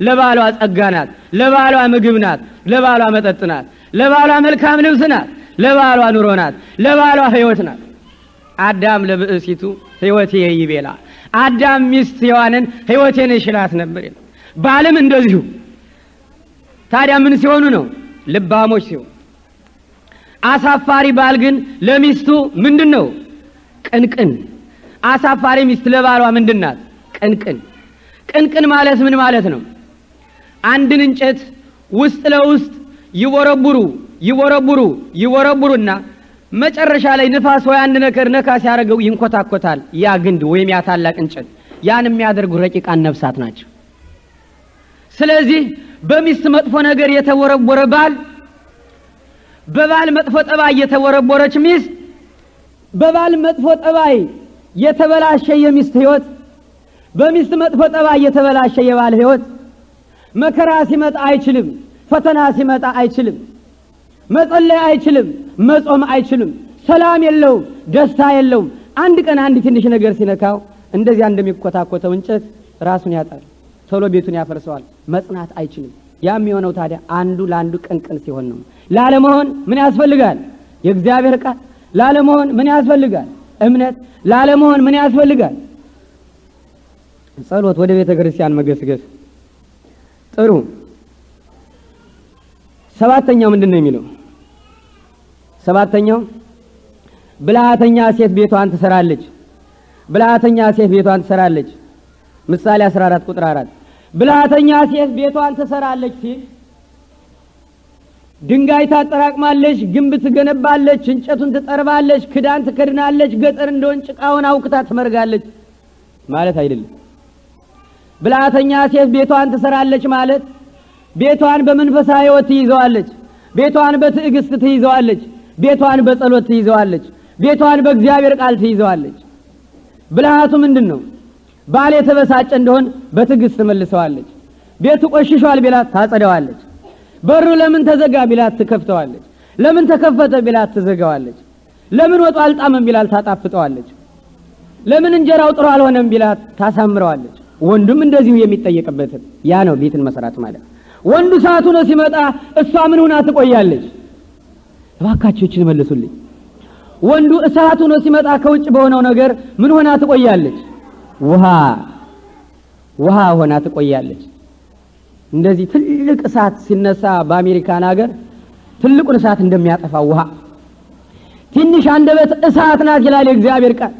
ለባሏ ጸጋ ናት፣ ለባሏ ምግብ ናት፣ ለባሏ መጠጥ ናት፣ ለባሏ መልካም ልብስ ናት፣ ለባሏ ኑሮ ናት፣ ለባሏ ሕይወት ናት። አዳም ለብእሲቱ ሕይወቴ ይቤላ አዳም ሚስት ሔዋንን ሕይወቴን ይሽላት ነበር ይላል። ባልም እንደዚሁ። ታዲያ ምን ሲሆኑ ነው? ልባሞች ሲሆኑ። አሳፋሪ ባል ግን ለሚስቱ ምንድን ነው? ቅንቅን። አሳፋሪ ሚስት ለባሏ ምንድን ናት? ቅንቅን። ቅንቅን ማለት ምን ማለት ነው? አንድን እንጨት ውስጥ ለውስጥ ይቦረቡሩ ይቦረቡሩ ይቦረቡሩና መጨረሻ ላይ ንፋስ ወይ አንድ ነገር ነካ ሲያደርገው ይንኮታኮታል። ያ ግንድ ወይም ያ ታላቅ እንጨት ያን የሚያደርጉ ረቂቃን ነፍሳት ናቸው። ስለዚህ በሚስት መጥፎ ነገር የተቦረቦረ ባል፣ በባል መጥፎ ጠባይ የተቦረቦረች ሚስት፣ በባል መጥፎ ጠባይ የተበላሸ የሚስት ሕይወት፣ በሚስት መጥፎ ጠባይ የተበላሸ የባል ሕይወት መከራ ሲመጣ አይችልም፣ ፈተና ሲመጣ አይችልም፣ መጸለይ አይችልም፣ መጾም አይችልም፣ ሰላም የለውም፣ ደስታ የለውም። አንድ ቀን አንድ ትንሽ ነገር ሲነካው እንደዚያ እንደሚኮታኮተው እንጨት ራሱን ያጣል፣ ቶሎ ቤቱን ያፈርሰዋል፣ መጽናት አይችልም። ያ የሚሆነው ታዲያ አንዱ ለአንዱ ቅንቅን ሲሆን ነው። ላለመሆን ምን ያስፈልጋል? የእግዚአብሔር ቃል። ላለመሆን ምን ያስፈልጋል? እምነት። ላለመሆን ምን ያስፈልጋል? ጸሎት፣ ወደ ቤተ ክርስቲያን መገስገስ። ጥሩ። ሰባተኛው ምንድን ነው የሚለው? ሰባተኛው ብልሃተኛ ሴት ቤቷን ትሰራለች። ብልሃተኛ ሴት ቤቷን ትሰራለች። ምሳሌ 14 ቁጥር 4 ብልሃተኛ ሴት ቤቷን ትሰራለች ሲል ድንጋይ ታጠራቅማለች፣ ግንብ ትገነባለች፣ እንጨቱን ትጠርባለች፣ ክዳን ትከድናለች፣ ገጠር እንደሆን ጭቃውን አውክታ ትመርጋለች ማለት አይደለም። ብልሃተኛ ሴት ቤቷን ትሰራለች ማለት ቤቷን በመንፈሳዊ ሕይወት ትይዘዋለች፣ ቤቷን በትዕግስት ትይዘዋለች፣ ቤቷን በጸሎት ትይዘዋለች፣ ቤቷን በእግዚአብሔር ቃል ትይዘዋለች። ብልሃቱ ምንድን ነው? ባል የተበሳጨ እንደሆን በትዕግስት ትመልሰዋለች። ቤቱ ቆሽሿል ቢላት ታጸደዋለች። በሩ ለምን ተዘጋ ቢላት ትከፍተዋለች። ለምን ተከፈተ ቢላት ትዘጋዋለች። ለምን ወጡ አልጣመም ቢላት ታጣፍጠዋለች። ለምን እንጀራው ጥሩ አልሆነም ቢላት ታሳምረዋለች። ወንዱም እንደዚሁ የሚጠየቅበትን ያ ነው ቤትን መስራት ማለት። ወንዱ ሰዓቱ ነው ሲመጣ እሷ ምን ሆና ትቆያለች? እባካችሁ ይችን መልሱልኝ። ወንዱ እሳቱ ነው ሲመጣ ከውጭ በሆነው ነገር ምን ሆና ትቆያለች? ውሃ ውሃ ሆና ትቆያለች። እንደዚህ ትልቅ እሳት ሲነሳ በአሜሪካን ሀገር ትልቁን እሳት እንደሚያጠፋ ውሃ ትንሽ አንደበት እሳት ናት ይላል የእግዚአብሔር ቃል።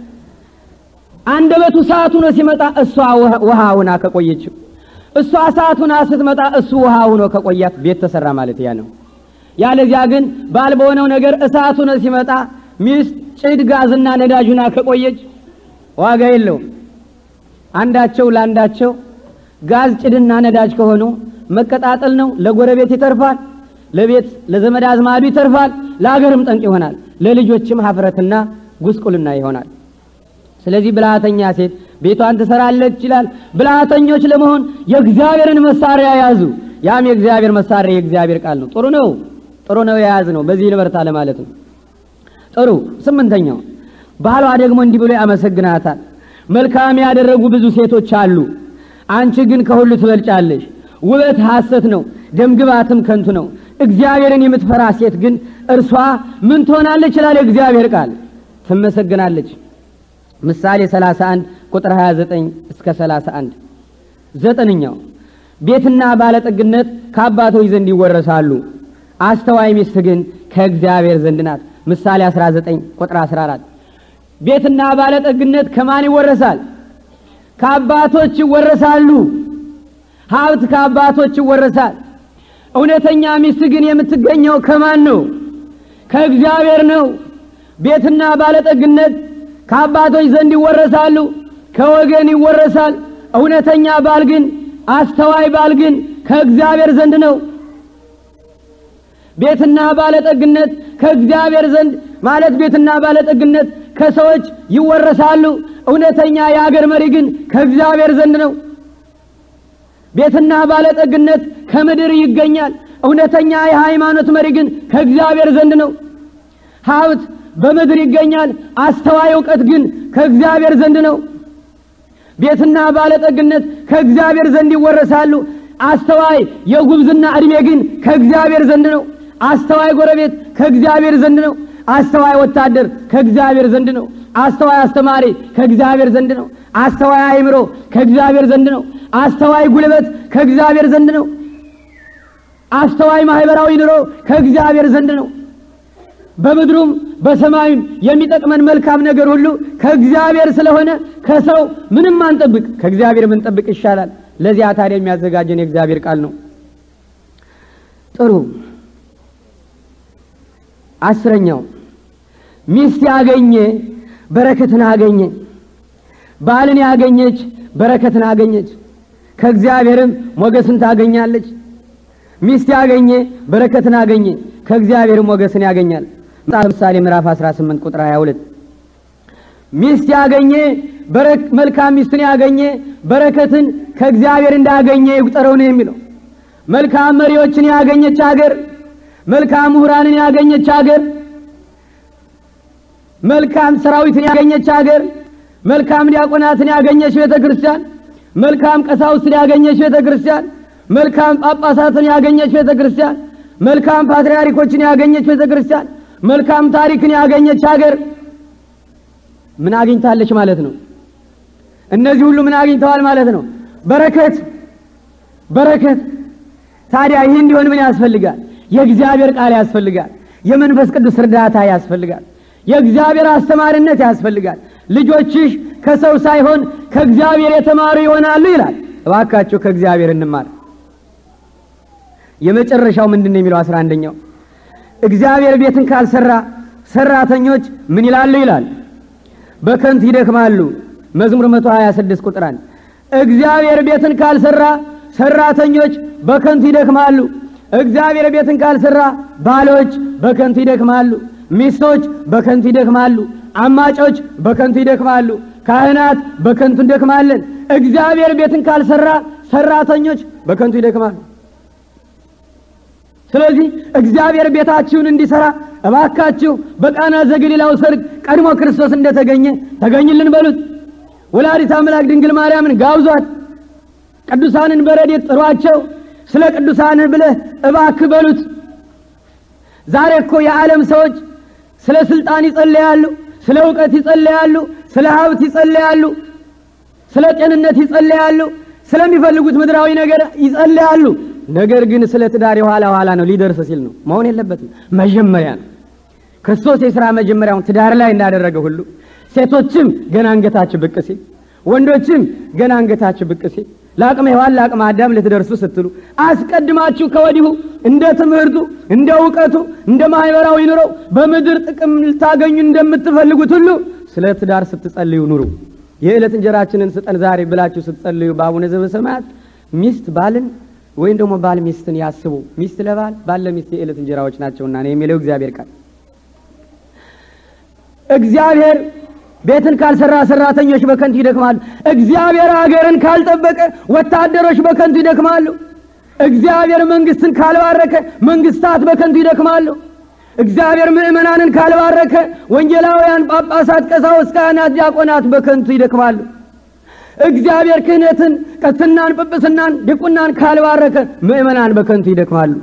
አንደበቱ እሳቱ ነው ሲመጣ እሷ ውሃ ሆና ከቆየችው እሷ እሳት ሆና ስትመጣ እሱ ውሃ ሆኖ ከቆያት ቤት ተሰራ ማለት ያ ነው። ያለዚያ ግን ባል በሆነው ነገር እሳቱ ነው ሲመጣ ሚስት ጭድ ጋዝና ነዳጅ ሆና ከቆየች ዋጋ የለውም። አንዳቸው ለአንዳቸው ጋዝ ጭድና ነዳጅ ከሆኑ መቀጣጠል ነው። ለጎረቤት ይተርፋል፣ ለቤት ለዘመድ አዝማዱ ይተርፋል፣ ለሀገርም ጠንቅ ይሆናል፣ ለልጆችም ሀፍረትና ጉስቁልና ይሆናል። ስለዚህ ብልሃተኛ ሴት ቤቷን ትሰራለች ይላል። ብልሃተኞች ለመሆን የእግዚአብሔርን መሳሪያ ያዙ። ያም የእግዚአብሔር መሳሪያ የእግዚአብሔር ቃል ነው። ጥሩ ነው፣ ጥሩ ነው የያዝ ነው። በዚህ ንበርታ ለማለት ነው። ጥሩ ስምንተኛው ባሏ ደግሞ እንዲህ ብሎ ያመሰግናታል። መልካም ያደረጉ ብዙ ሴቶች አሉ፣ አንቺ ግን ከሁሉ ትበልጫለሽ። ውበት ሐሰት ነው፣ ደምግባትም ከንቱ ነው። እግዚአብሔርን የምትፈራ ሴት ግን እርሷ ምን ትሆናለች? ይላል የእግዚአብሔር ቃል ትመሰግናለች። ምሳሌ 31 ቁጥር 29 እስከ 31። ዘጠነኛው ቤትና ባለጠግነት ከአባቶች ዘንድ ይወረሳሉ፣ አስተዋይ ሚስት ግን ከእግዚአብሔር ዘንድ ናት። ምሳሌ 19 ቁጥር 14 ቤትና ባለጠግነት ከማን ይወረሳል? ከአባቶች ይወረሳሉ። ሀብት ከአባቶች ይወረሳል። እውነተኛ ሚስት ግን የምትገኘው ከማን ነው? ከእግዚአብሔር ነው። ቤትና ባለጠግነት ከአባቶች ዘንድ ይወረሳሉ፣ ከወገን ይወረሳል። እውነተኛ ባል ግን አስተዋይ ባል ግን ከእግዚአብሔር ዘንድ ነው። ቤትና ባለጠግነት ከእግዚአብሔር ዘንድ ማለት ቤትና ባለጠግነት ከሰዎች ይወረሳሉ። እውነተኛ የአገር መሪ ግን ከእግዚአብሔር ዘንድ ነው። ቤትና ባለጠግነት ከምድር ይገኛል። እውነተኛ የሃይማኖት መሪ ግን ከእግዚአብሔር ዘንድ ነው። ሀብት በምድር ይገኛል። አስተዋይ እውቀት ግን ከእግዚአብሔር ዘንድ ነው። ቤትና ባለጠግነት ከእግዚአብሔር ዘንድ ይወረሳሉ።
አስተዋይ የጉብዝና ዕድሜ ግን ከእግዚአብሔር ዘንድ ነው። አስተዋይ ጎረቤት ከእግዚአብሔር ዘንድ ነው። አስተዋይ ወታደር ከእግዚአብሔር ዘንድ ነው። አስተዋይ አስተማሪ ከእግዚአብሔር ዘንድ ነው። አስተዋይ አእምሮ ከእግዚአብሔር ዘንድ ነው። አስተዋይ ጉልበት ከእግዚአብሔር ዘንድ ነው። አስተዋይ ማህበራዊ ኑሮ ከእግዚአብሔር ዘንድ ነው። በምድሩም በሰማዩም የሚጠቅመን መልካም ነገር ሁሉ ከእግዚአብሔር ስለሆነ ከሰው ምንም አንጠብቅ፣ ከእግዚአብሔር ምንጠብቅ ይሻላል። ለዚያ ታዲያ የሚያዘጋጀን የእግዚአብሔር ቃል ነው። ጥሩ አስረኛው ሚስት ያገኘ በረከትን አገኘ። ባልን ያገኘች በረከትን አገኘች፣ ከእግዚአብሔርም ሞገስን ታገኛለች። ሚስት ያገኘ በረከትን አገኘ፣ ከእግዚአብሔርም ሞገስን ያገኛል። መጽሐፈ ምሳሌ ምዕራፍ 18 ቁጥር 22 ሚስት ያገኘ መልካም ሚስትን ያገኘ በረከትን ከእግዚአብሔር እንዳገኘ ይቁጠረው ነው የሚለው። መልካም መሪዎችን ያገኘች አገር፣ መልካም ምሁራንን ያገኘች አገር፣ መልካም ሰራዊትን ያገኘች አገር፣ መልካም ዲያቆናትን ያገኘች ቤተ ክርስቲያን፣ መልካም ቀሳውስትን ያገኘች ቤተ ክርስቲያን፣ መልካም ጳጳሳትን ያገኘች ቤተ ክርስቲያን፣ መልካም ፓትርያርኮችን ያገኘች ቤተ ክርስቲያን፣ መልካም ታሪክን ያገኘች አገር ምን አግኝታለች ማለት ነው? እነዚህ ሁሉ ምን አግኝተዋል ማለት ነው? በረከት በረከት። ታዲያ ይህ እንዲሆን ምን ያስፈልጋል? የእግዚአብሔር ቃል ያስፈልጋል። የመንፈስ ቅዱስ እርዳታ ያስፈልጋል። የእግዚአብሔር አስተማሪነት ያስፈልጋል። ልጆችሽ ከሰው ሳይሆን ከእግዚአብሔር የተማሩ ይሆናሉ ይላል። እባካችሁ ከእግዚአብሔር እንማር። የመጨረሻው ምንድን ነው የሚለው አስራ አንደኛው እግዚአብሔር ቤትን ካልሰራ ሰራተኞች ምን ይላሉ ይላል በከንቱ ይደክማሉ። መዝሙር 126 ቁጥር አንድ እግዚአብሔር ቤትን ካልሰራ ሰራተኞች በከንቱ ይደክማሉ። እግዚአብሔር ቤትን ካልሰራ ባሎች በከንቱ ይደክማሉ፣ ሚስቶች በከንቱ ይደክማሉ፣ አማጮች በከንቱ ይደክማሉ፣ ካህናት በከንቱ እንደክማለን። እግዚአብሔር ቤትን ካልሰራ ሰራተኞች በከንቱ ይደክማሉ። ስለዚህ እግዚአብሔር ቤታችሁን እንዲሰራ እባካችሁ በቃና ዘገሊላው ሰርግ ቀድሞ ክርስቶስ እንደተገኘ ተገኝልን በሉት። ወላዲተ አምላክ ድንግል ማርያምን ጋብዟት። ቅዱሳንን በረድኤት ጥሯቸው። ስለ ቅዱሳንህ ብለህ እባክህ በሉት። ዛሬ እኮ የዓለም ሰዎች ስለ ስልጣን ይጸለያሉ፣ ስለ እውቀት ይጸለያሉ፣ ስለ ሀብት ይጸለያሉ፣ ስለ ጤንነት ይጸለያሉ፣ ስለሚፈልጉት ምድራዊ ነገር ይጸለያሉ። ነገር ግን ስለ ትዳር የኋላ ኋላ ነው፣ ሊደርስ ሲል ነው። መሆን የለበትም። መጀመሪያ ነው። ክርስቶስ የሥራ መጀመሪያውን ትዳር ላይ እንዳደረገ ሁሉ ሴቶችም ገና አንገታችሁ ብቅ ሲል፣ ወንዶችም ገና አንገታችሁ ብቅ ሲል ለአቅመ ሔዋን ለአቅመ አዳም ልትደርሱ ስትሉ አስቀድማችሁ ከወዲሁ እንደ ትምህርቱ፣ እንደ እውቀቱ፣ እንደ ማህበራዊ ኑሮው በምድር ጥቅም ልታገኙ እንደምትፈልጉት ሁሉ ስለ ትዳር ስትጸልዩ ኑሩ። የዕለት እንጀራችንን ስጠን ዛሬ ብላችሁ ስትጸልዩ በአቡነ ዘበሰማያት ሚስት ባልን ወይም ደግሞ ባል ሚስትን ያስቡ። ሚስት ለባል ባል ለሚስት የዕለት እንጀራዎች ናቸውና ነው የሚለው እግዚአብሔር ቃል። እግዚአብሔር ቤትን ካልሰራ ሰራተኞች በከንቱ ይደክማሉ። እግዚአብሔር ሀገርን ካልጠበቀ ወታደሮች በከንቱ ይደክማሉ። እግዚአብሔር መንግስትን ካልባረከ መንግስታት በከንቱ ይደክማሉ። እግዚአብሔር ምዕመናንን ካልባረከ ወንጌላውያን፣ ጳጳሳት፣ ቀሳውስት፣ ካህናት፣ ዲያቆናት በከንቱ ይደክማሉ። እግዚአብሔር ክህነትን፣ ቀስናን፣ ጵጵስናን፣ ድቁናን ካልባረከ ምዕመናን በከንቱ ይደክማሉ።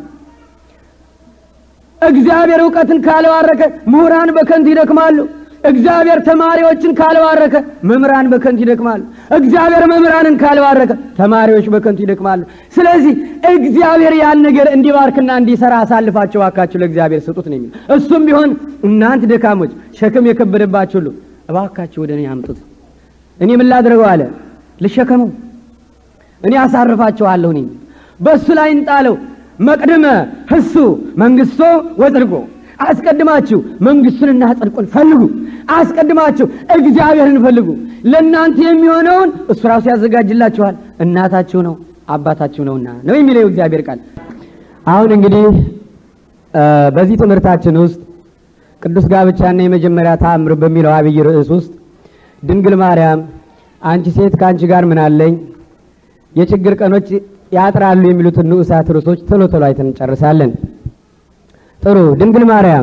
እግዚአብሔር እውቀትን ካልባረከ ምሁራን በከንቱ ይደክማሉ። እግዚአብሔር ተማሪዎችን ካልባረከ መምህራን በከንቱ ይደክማሉ። እግዚአብሔር መምህራንን ካልባረከ ተማሪዎች በከንቱ ይደክማሉ። ስለዚህ እግዚአብሔር ያን ነገር እንዲባርክና እንዲሰራ አሳልፋቸው እባካችሁ ለእግዚአብሔር ስጡት ነው የሚል። እሱም ቢሆን እናንተ ደካሞች ሸክም የከበደባችሁ ሁሉ እባካችሁ ወደ እኔ አምጡት፣ እኔ ምን ላድርገው አለ ልሸከመው፣ እኔ አሳርፋችኋለሁ። እኔ በእሱ ላይ እንጣለው። መቅድመ ህሱ መንግስቶ ወጽድቆ አስቀድማችሁ መንግስቱንና ጽድቁን ፈልጉ። አስቀድማችሁ እግዚአብሔርን ፈልጉ። ለእናንተ የሚሆነውን እሱ ራሱ ያዘጋጅላችኋል። እናታችሁ ነው አባታችሁ ነውና ነው የሚለው እግዚአብሔር ቃል። አሁን እንግዲህ በዚህ ትምህርታችን ውስጥ ቅዱስ ጋብቻና የመጀመሪያ ተአምር በሚለው አብይ ርዕስ ውስጥ ድንግል ማርያም አንቺ ሴት ከአንቺ ጋር ምን አለኝ፣ የችግር ቀኖች ያጥራሉ የሚሉትን ንዑሳት ርዕሶች ቶሎ ቶሎ አይተን እንጨርሳለን። ጥሩ ድንግል ማርያም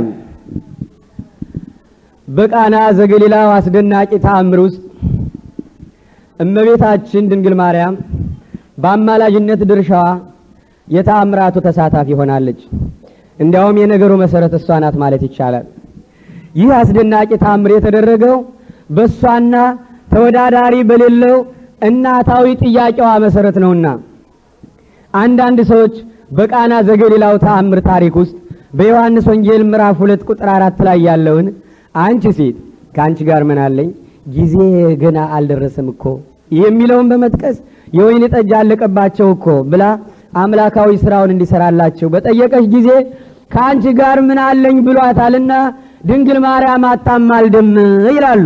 በቃና ዘገሊላው አስደናቂ ተአምር ውስጥ እመቤታችን ድንግል ማርያም በአማላጅነት ድርሻዋ የተአምራቱ ተሳታፊ ሆናለች። እንዲያውም የነገሩ መሰረት እሷ ናት ማለት ይቻላል። ይህ አስደናቂ ታምር የተደረገው በእሷና ተወዳዳሪ በሌለው እናታዊ ጥያቄዋ መሰረት ነውና አንዳንድ ሰዎች በቃና ዘገሊላው ተአምር ታሪክ ውስጥ በዮሐንስ ወንጌል ምዕራፍ ሁለት ቁጥር አራት ላይ ያለውን አንቺ ሴት ከአንቺ ጋር ምን አለኝ ጊዜ ገና አልደረሰም እኮ የሚለውን በመጥቀስ የወይን ጠጅ አለቀባቸው እኮ ብላ አምላካዊ ስራውን እንዲሰራላቸው በጠየቀች ጊዜ ከአንቺ ጋር ምን አለኝ ብሏታልና ድንግል ማርያም አታማልድም ይላሉ።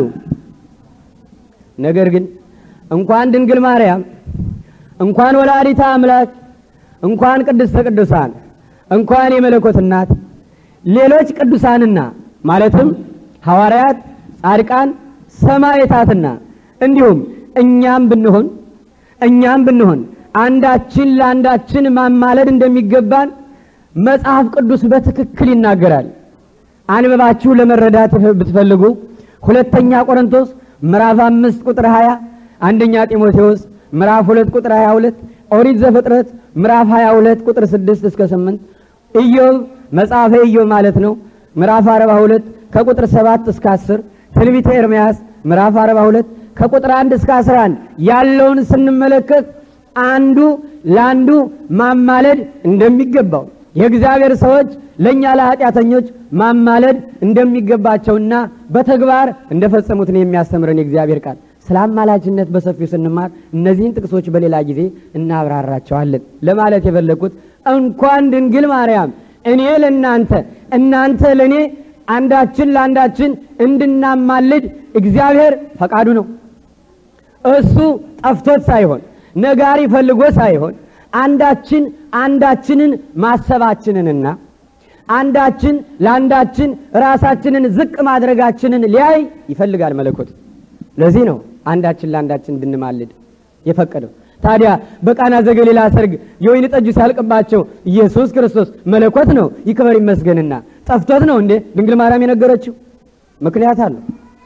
ነገር ግን እንኳን ድንግል ማርያም እንኳን ወላዲተ አምላክ እንኳን ቅድስተ ቅዱሳን እንኳን የመለኮት እናት ሌሎች ቅዱሳንና ማለትም ሐዋርያት፣ ጻድቃን፣ ሰማዕታትና እንዲሁም እኛም ብንሆን እኛም ብንሆን አንዳችን ለአንዳችን ማማለድ እንደሚገባን መጽሐፍ ቅዱስ በትክክል ይናገራል። አንብባችሁ ለመረዳት ብትፈልጉ ሁለተኛ ቆሮንቶስ ምዕራፍ አምስት ቁጥር 20 አንደኛ ጢሞቴዎስ ምዕራፍ ሁለት ቁጥር 22 ኦሪት ዘፍጥረት ምዕራፍ 22 ቁጥር 6 እስከ 8 ኢዮብ መጽሐፈ ኢዮብ ማለት ነው ምዕራፍ 42 ከቁጥር 7 እስከ 10 ትንቢተ ኤርምያስ ምዕራፍ 42 ከቁጥር 1 እስከ 11 ያለውን ስንመለከት አንዱ ለአንዱ ማማለድ እንደሚገባው የእግዚአብሔር ሰዎች ለእኛ ለኃጢአተኞች ማማለድ እንደሚገባቸውና በተግባር እንደፈጸሙት ነው የሚያስተምረን የእግዚአብሔር ቃል። ስለ አማላጅነት በሰፊው ስንማር እነዚህን ጥቅሶች በሌላ ጊዜ እናብራራቸዋለን። ለማለት የፈለግኩት እንኳን ድንግል ማርያም እኔ ለእናንተ እናንተ ለእኔ አንዳችን ለአንዳችን እንድናማልድ እግዚአብሔር ፈቃዱ ነው። እሱ ጠፍቶት ሳይሆን ነጋሪ ፈልጎ ሳይሆን አንዳችን አንዳችንን ማሰባችንንና አንዳችን ለአንዳችን ራሳችንን ዝቅ ማድረጋችንን ሊያይ ይፈልጋል መለኮት። ለዚህ ነው አንዳችን ለአንዳችን እንድንማልድ የፈቀደው። ታዲያ በቃና ዘገሊላ ሰርግ የወይን ጠጁ ሲያልቅባቸው ኢየሱስ ክርስቶስ መለኮት ነው ይክበር ይመስገንና ጠፍቶት ነው እንዴ ድንግል ማርያም የነገረችው? ምክንያት አለው።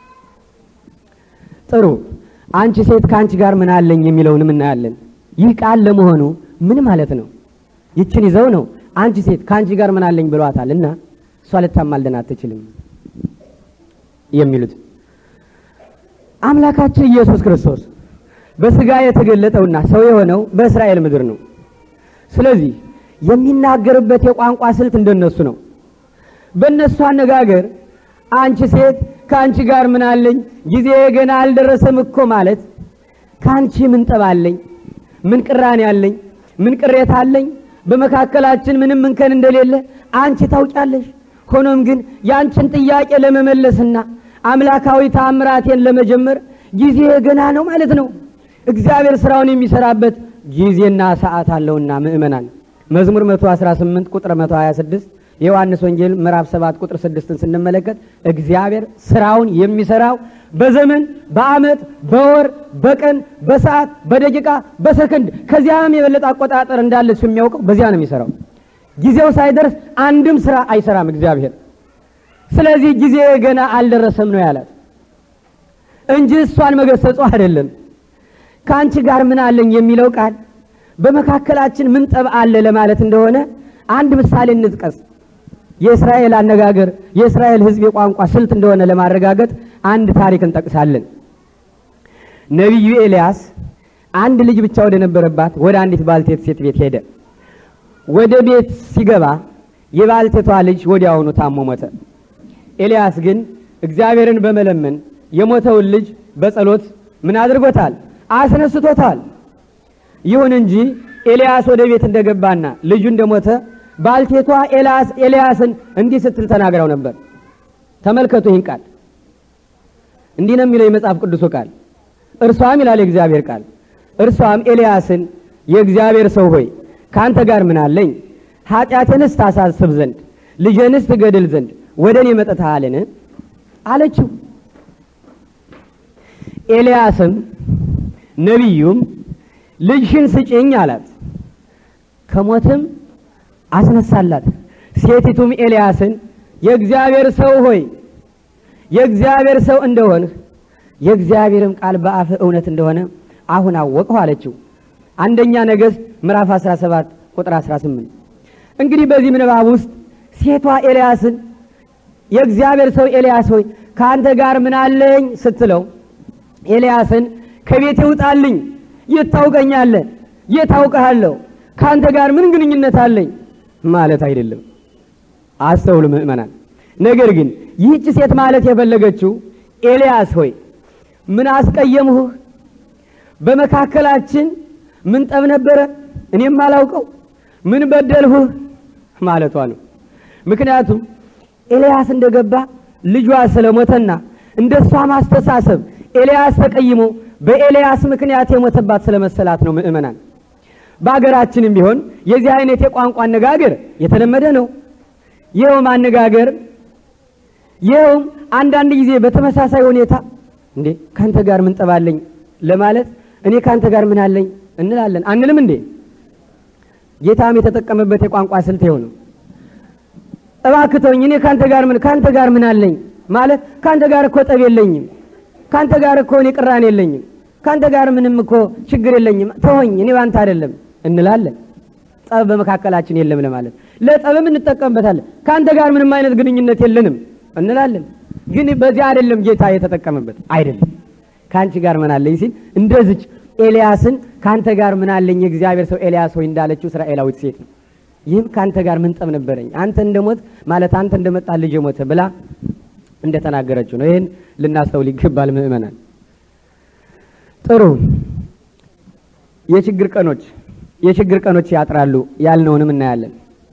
ጥሩ አንቺ ሴት ከአንቺ ጋር ምን አለኝ የሚለውንም እናያለን። ይህ ቃል ለመሆኑ ምን ማለት ነው? ይችን ይዘው ነው አንቺ ሴት ከአንቺ ጋር ምን አለኝ ብሏታል እና እሷ ልታማልደን አትችልም የሚሉት አምላካችን ኢየሱስ ክርስቶስ በስጋ የተገለጠውና ሰው የሆነው በእስራኤል ምድር ነው። ስለዚህ የሚናገርበት የቋንቋ ስልት እንደነሱ ነው። በእነሱ አነጋገር አንቺ ሴት ከአንቺ ጋር ምን አለኝ ጊዜ ገና አልደረሰም እኮ ማለት ከአንቺ ምን ጠብ አለኝ፣ ምን ቅራኔ አለኝ፣ ምን ቅሬታ አለኝ፣ በመካከላችን ምንም እንከን እንደሌለ አንቺ ታውቂያለሽ። ሆኖም ግን የአንቺን ጥያቄ ለመመለስና አምላካዊ ተአምራቴን ለመጀመር ጊዜ ገና ነው ማለት ነው። እግዚአብሔር ስራውን የሚሰራበት ጊዜና ሰዓት አለውና ምእመናን መዝሙር 118 ቁጥር 126 የዮሐንስ ወንጌል ምዕራፍ 7 ቁጥር 6ን ስንመለከት እግዚአብሔር ስራውን የሚሰራው በዘመን፣ በዓመት፣ በወር፣ በቀን፣ በሰዓት፣ በደቂቃ፣ በሰከንድ ከዚያም የበለጠ አቆጣጠር እንዳለ እሱ የሚያውቀው በዚያ ነው የሚሰራው። ጊዜው ሳይደርስ አንድም ስራ አይሰራም እግዚአብሔር። ስለዚህ ጊዜ ገና አልደረሰም ነው ያላት እንጂ እሷን መገሰጹ አይደለም። ከአንቺ ጋር ምን አለኝ የሚለው ቃል በመካከላችን ምን ጠብ አለ ለማለት እንደሆነ አንድ ምሳሌ እንጥቀስ። የእስራኤል አነጋገር የእስራኤል ሕዝብ የቋንቋ ስልት እንደሆነ ለማረጋገጥ አንድ ታሪክ እንጠቅሳለን። ነቢዩ ኤልያስ አንድ ልጅ ብቻ ወደ ነበረባት ወደ አንዲት ባልቴት ሴት ቤት ሄደ። ወደ ቤት ሲገባ የባልቴቷ ልጅ ወዲያውኑ ታሞ ሞተ። ኤልያስ ግን እግዚአብሔርን በመለመን የሞተውን ልጅ በጸሎት ምን አድርጎታል? አስነስቶታል። ይሁን እንጂ ኤልያስ ወደ ቤት እንደገባና ልጁ እንደሞተ ባልቴቷ ኤልያስ ኤልያስን እንዲህ ስትል ተናግረው ነበር። ተመልከቱ ይህን ቃል እንዲህ ነው የሚለው የመጽሐፍ ቅዱሱ ቃል። እርሷም ይላል የእግዚአብሔር ቃል፣ እርሷም ኤልያስን የእግዚአብሔር ሰው ሆይ ከአንተ ጋር ምን አለኝ? ኃጢአትንስ ታሳስብ ዘንድ ልጄንስ ትገድል ዘንድ ወደ እኔ መጥተሃልን? አለችው። ኤልያስም ነቢዩም ልጅሽን ስጭኝ አላት። ከሞትም አስነሳላት። ሴቲቱም ኤልያስን የእግዚአብሔር ሰው ሆይ የእግዚአብሔር ሰው እንደሆንህ የእግዚአብሔርም ቃል በአፍህ እውነት እንደሆነ አሁን አወቅሁ አለችው። አንደኛ ነገሥት ምዕራፍ 17 ቁጥር 18። እንግዲህ በዚህ ምንባብ ውስጥ ሴቷ ኤልያስን የእግዚአብሔር ሰው ኤልያስ ሆይ ከአንተ ጋር ምን አለኝ ስትለው ኤልያስን ከቤት ይውጣልኝ፣ የት ታውቀኛለህ? የት አውቅሃለሁ? ከአንተ ጋር ምን ግንኙነት አለኝ ማለት አይደለም። አስተውሉ ምእመናን። ነገር ግን ይህች ሴት ማለት የፈለገችው ኤልያስ ሆይ ምን አስቀየምሁህ? በመካከላችን ምን ጠብ ነበረ? እኔም አላውቀው ምን በደልሁህ ማለቷ ነው። ምክንያቱም ኤልያስ እንደገባ ልጇ ስለሞተና እንደ እሷ ማስተሳሰብ ኤልያስ ተቀይሞ በኤልያስ ምክንያት የሞተባት ስለመሰላት ነው። ምእመናን በአገራችንም ቢሆን የዚህ አይነት የቋንቋ አነጋገር የተለመደ ነው። ይኸውም አነጋገር ይኸውም አንዳንድ ጊዜ በተመሳሳይ ሁኔታ እንዴ ካንተ ጋር ምን ጠባለኝ ለማለት እኔ ካንተ ጋር ምን አለኝ እንላለን አንልም እንዴ? ጌታም የተጠቀመበት የቋንቋ ስልት ይኸው ነው። እባክህ ተወኝ፣ እኔ ካንተ ጋር ምን ካንተ ጋር ምን አለኝ ማለት ካንተ ጋር እኮ ጠብ የለኝም፣ ካንተ ጋር እኮ እኔ ቅራኔ የለኝም፣ ካንተ ጋር ምንም እኮ ችግር የለኝም፣ ተወኝ፣ እኔ ባንተ አይደለም እንላለን። ጠብ በመካከላችን የለም ለማለት ለጠብም እንጠቀምበታለን። ካንተ ጋር ምንም አይነት ግንኙነት የለንም እንላለን። ግን በዚህ አይደለም ጌታ የተጠቀመበት አይደለም። ከአንቺ ጋር ምን አለኝ ሲል እንደዚች ኤልያስን ካንተ ጋር ምን አለኝ የእግዚአብሔር ሰው ኤልያስ ሆይ እንዳለችው እስራኤላዊት ሴት ነው። ይህም ካንተ ጋር ምን ጠብ ነበረኝ አንተ እንደሞት ማለት አንተ እንደመጣ ልጅ ሞተ ብላ እንደተናገረችው ነው። ይህን ልናስተውል ይገባል ምእመናን። ጥሩ የችግር ቀኖች የችግር ቀኖች ያጥራሉ ያልነውንም እናያለን።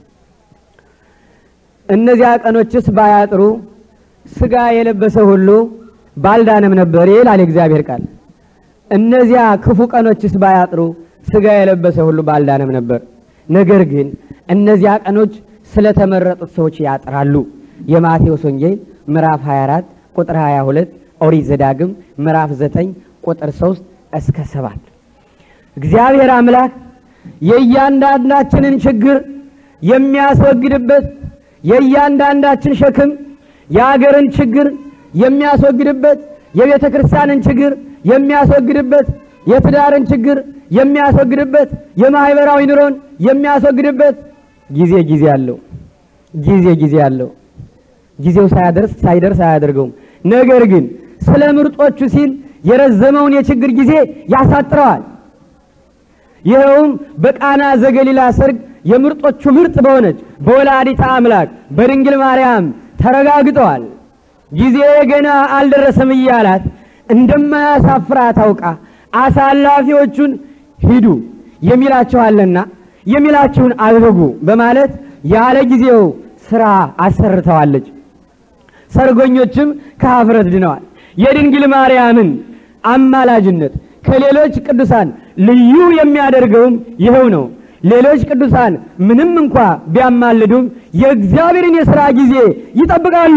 እነዚያ ቀኖችስ ባያጥሩ ስጋ የለበሰ ሁሉ ባልዳነም ነበር ይላል የእግዚአብሔር ቃል። እነዚያ ክፉ ቀኖችስ ባያጥሩ ስጋ የለበሰ ሁሉ ባልዳነም ነበር። ነገር ግን እነዚያ ቀኖች ስለተመረጡት ሰዎች ያጥራሉ። የማቴዎስ ወንጌል ምዕራፍ 24 ቁጥር 22፣ ኦሪት ዘዳግም ምዕራፍ 9 ቁጥር 3 እስከ 7 እግዚአብሔር አምላክ የእያንዳንዳችንን ችግር የሚያስወግድበት የእያንዳንዳችን ሸክም የአገርን ችግር የሚያስወግድበት የቤተ ክርስቲያንን ችግር የሚያስወግድበት የትዳርን ችግር የሚያስወግድበት የማህበራዊ ኑሮን የሚያስወግድበት ጊዜ ጊዜ አለው። ጊዜ ጊዜ አለው። ጊዜው ሳያደርስ ሳይደርስ አያደርገውም። ነገር ግን ስለ ምርጦቹ ሲል የረዘመውን የችግር ጊዜ ያሳጥረዋል። ይኸውም በቃና ዘገሊላ ሰርግ የምርጦቹ ምርጥ በሆነች በወላዲተ አምላክ በድንግል ማርያም ተረጋግጠዋል። ጊዜ ገና አልደረሰም እያላት እንደማያሳፍራት አውቃ አሳላፊዎቹን ሂዱ የሚላችኋልና የሚላችሁን አድርጉ በማለት ያለ ጊዜው ስራ አሰርተዋለች። ሰርጎኞችም ከኀፍረት ድነዋል። የድንግል ማርያምን አማላጅነት ከሌሎች ቅዱሳን ልዩ የሚያደርገውም ይኸው ነው። ሌሎች ቅዱሳን ምንም እንኳ ቢያማልዱም የእግዚአብሔርን የሥራ ጊዜ ይጠብቃሉ።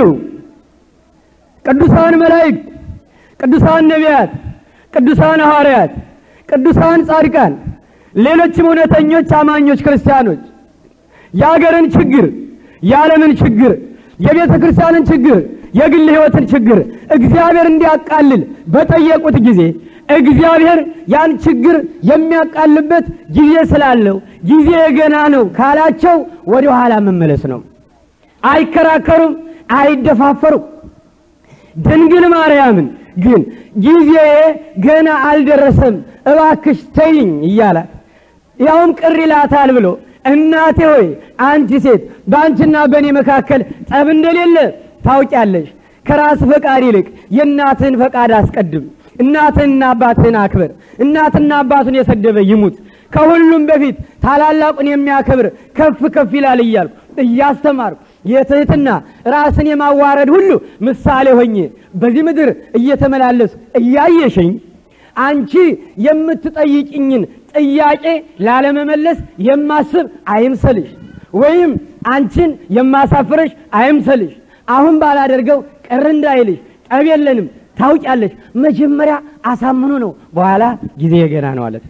ቅዱሳን መላእክት፣ ቅዱሳን ነቢያት፣ ቅዱሳን ሐዋርያት፣ ቅዱሳን ጻድቃን፣ ሌሎችም እውነተኞች አማኞች ክርስቲያኖች የአገርን ችግር፣ የዓለምን ችግር፣ የቤተ ክርስቲያንን ችግር፣ የግል ሕይወትን ችግር እግዚአብሔር እንዲያቃልል በጠየቁት ጊዜ እግዚአብሔር ያን ችግር የሚያቃልበት ጊዜ ስላለው ጊዜ ገና ነው ካላቸው ወደ ኋላ መመለስ ነው። አይከራከሩም፣ አይደፋፈሩም። ድንግል ማርያምን ግን ጊዜ ገና አልደረሰም እባክሽ ተይኝ እያላት ያውም ቅር ይላታል ብሎ እናቴ ሆይ አንቺ ሴት በአንቺና በእኔ መካከል ጠብ እንደሌለ ታውቂያለሽ። ከራስ ፈቃድ ይልቅ የእናትህን ፈቃድ አስቀድም። እናትህንና አባትህን አክብር። እናትና አባቱን የሰደበ ይሙት። ከሁሉም በፊት ታላላቁን የሚያከብር ከፍ ከፍ ይላል እያልኩ እያስተማርኩ የትህትና ራስን የማዋረድ ሁሉ ምሳሌ ሆኜ በዚህ ምድር እየተመላለሱ እያየሽኝ አንቺ የምትጠይቅኝን ጥያቄ ላለመመለስ የማስብ አይምሰልሽ፣ ወይም አንቺን የማሳፍረሽ አይምሰልሽ። አሁን ባላደርገው ቅር እንዳይልሽ ጠብ የለንም ታውቂያለሽ። መጀመሪያ አሳምኑ ነው፣ በኋላ ጊዜ ገና ነው አለት።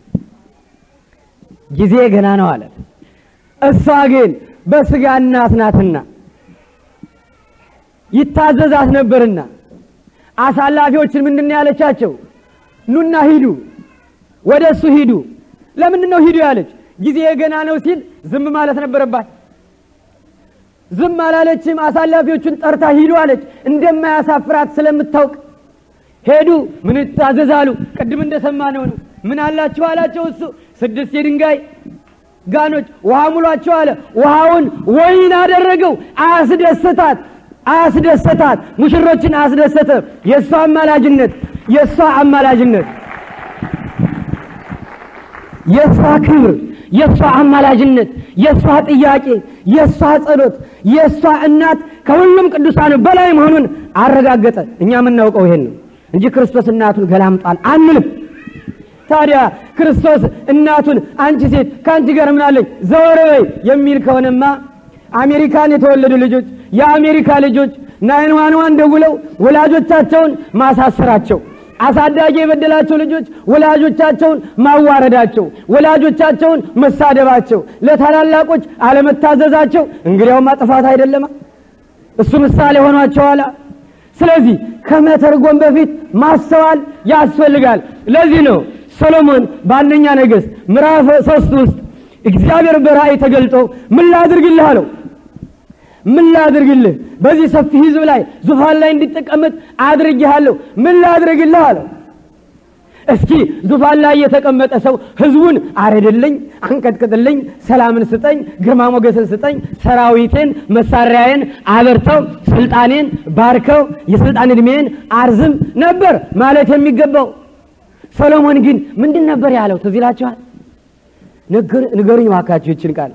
ጊዜ ገና ነው አለት። እሷ ግን በስጋ እናት ናትና ይታዘዛት ነበርና አሳላፊዎችን ምንድን ነው ያለቻቸው? ኑና ሂዱ፣ ወደ እሱ ሂዱ፣ ለምንድን ነው ሂዱ ያለች? ጊዜ ገና ነው ሲል ዝም ማለት ነበረባት። ዝም አላለችም። አሳላፊዎቹን ጠርታ ሂዱ አለች። እንደማያሳፍራት ስለምታውቅ ሄዱ። ምን ታዘዛሉ? ቅድም እንደሰማነው ነው። ምን አላችሁ አላቸው። እሱ ስድስት የድንጋይ ጋኖች ውሃ ሙሏቸው አለ። ውሃውን ወይን አደረገው። አስደሰታት፣ አስደሰታት። ሙሽሮችን አስደሰተ። የእሷ አማላጅነት፣ የእሷ አማላጅነት፣ የእሷ ክብር፣ የእሷ አማላጅነት፣ የእሷ ጥያቄ፣ የእሷ ጸሎት፣ የእሷ እናት ከሁሉም ቅዱሳን በላይ መሆኑን አረጋገጠ። እኛ የምናውቀው ይሄን ነው እንጂ ክርስቶስ እናቱን ገላምጧል አንልም። ታዲያ ክርስቶስ እናቱን አንቺ ሴት ከአንቺ ጋር ምን አለኝ ዘወር በይ የሚል ከሆነማ አሜሪካን የተወለዱ ልጆች የአሜሪካ ልጆች ናይን ዋን ዋን ደውለው ወላጆቻቸውን ማሳሰራቸው፣ አሳዳጊ የበደላቸው ልጆች ወላጆቻቸውን ማዋረዳቸው፣ ወላጆቻቸውን መሳደባቸው፣ ለታላላቆች አለመታዘዛቸው እንግዲያውማ ጥፋት አይደለማ? እሱ ምሳሌ ሆኗቸዋላ። ስለዚህ ከመተርጎም በፊት ማስተዋል ያስፈልጋል። ለዚህ ነው ሰሎሞን በአንደኛ ነገሥት ምዕራፍ ሶስት ውስጥ እግዚአብሔር በራእይ ተገልጦ ምን ላድርግልህ አለው። ምን ላድርግልህ? በዚህ ሰፊ ሕዝብ ላይ ዙፋን ላይ እንዲጠቀመጥ አድርጌሃለሁ። ምን ላድርግልህ አለው። እስኪ ዙፋን ላይ የተቀመጠ ሰው ሕዝቡን አረድልኝ፣ አንቀጥቅጥልኝ፣ ሰላምን ስጠኝ፣ ግርማ ሞገስን ስጠኝ፣ ሰራዊቴን፣ መሳሪያዬን አበርተው፣ ስልጣኔን ባርከው፣ የስልጣን ዕድሜን አርዝም ነበር ማለት የሚገባው። ሰሎሞን ግን ምንድን ነበር ያለው? ትዝ ይላችኋል? ንገሩኝ እባካችሁ ይችን ቃል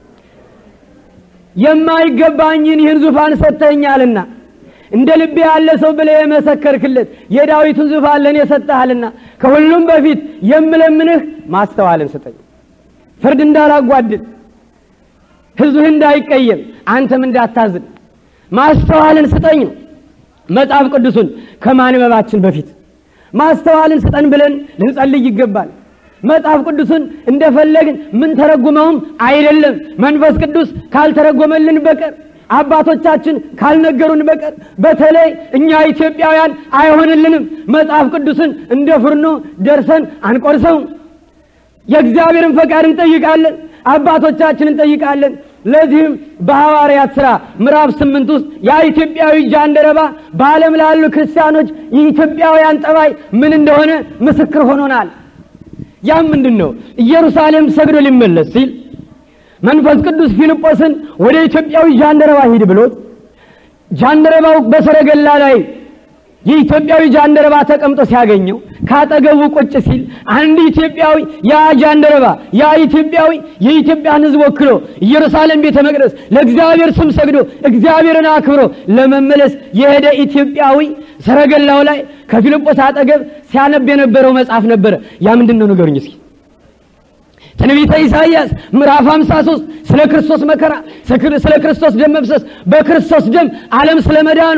የማይገባኝን ይህን ዙፋን ሰጥተኛልና እንደ ልቤ ያለ ሰው ብለህ የመሰከርክለት የዳዊትን ዙፋን ለእኔ ሰጥተሃልና ከሁሉም በፊት የምለምንህ ማስተዋልን ስጠኝ፣ ፍርድ እንዳላጓድል፣ ሕዝብህ እንዳይቀየም፣ አንተም እንዳታዝን ማስተዋልን ስጠኝ ነው። መጽሐፍ ቅዱሱን ከማንበባችን በፊት ማስተዋልን ስጠን ብለን ልንጸልይ ይገባል። መጽሐፍ ቅዱስን እንደፈለግን ምን ተረጉመውም አይደለም። መንፈስ ቅዱስ ካልተረጎመልን በቀር አባቶቻችን ካልነገሩን በቀር በተለይ እኛ ኢትዮጵያውያን አይሆንልንም። መጽሐፍ ቅዱስን እንደ ፍርኖ ደርሰን አንቆርሰውም። የእግዚአብሔርን ፈቃድ እንጠይቃለን፣ አባቶቻችን እንጠይቃለን። ለዚህም በሐዋርያት ሥራ ምዕራፍ ስምንት ውስጥ ያ ኢትዮጵያዊ ጃንደረባ በዓለም ላሉ ክርስቲያኖች የኢትዮጵያውያን ጠባይ ምን እንደሆነ ምስክር ሆኖናል። ያም ምንድን ነው? ኢየሩሳሌም ሰግዶ ሊመለስ ሲል መንፈስ ቅዱስ ፊልጶስን ወደ ኢትዮጵያዊ ጃንደረባ ሂድ ብሎት ጃንደረባው በሰረገላ ላይ የኢትዮጵያዊ ጃንደረባ ተቀምጦ ሲያገኘው ካጠገቡ ቁጭ ሲል አንድ ኢትዮጵያዊ ያ ጃንደረባ ያ ኢትዮጵያዊ የኢትዮጵያን ሕዝብ ወክሎ ኢየሩሳሌም ቤተ መቅደስ ለእግዚአብሔር ስም ሰግዶ እግዚአብሔርን አክብሮ ለመመለስ የሄደ ኢትዮጵያዊ ሰረገላው ላይ ከፊልጶስ አጠገብ ሲያነብ የነበረው መጽሐፍ ነበረ። ያ ምንድን ነው ንገሩኝ እስኪ። ትንቢተ ኢሳይያስ ምዕራፍ 53 ስለ ክርስቶስ መከራ፣ ስለ ክርስቶስ ደም መፍሰስ፣ በክርስቶስ ደም ዓለም ስለ መዳኑ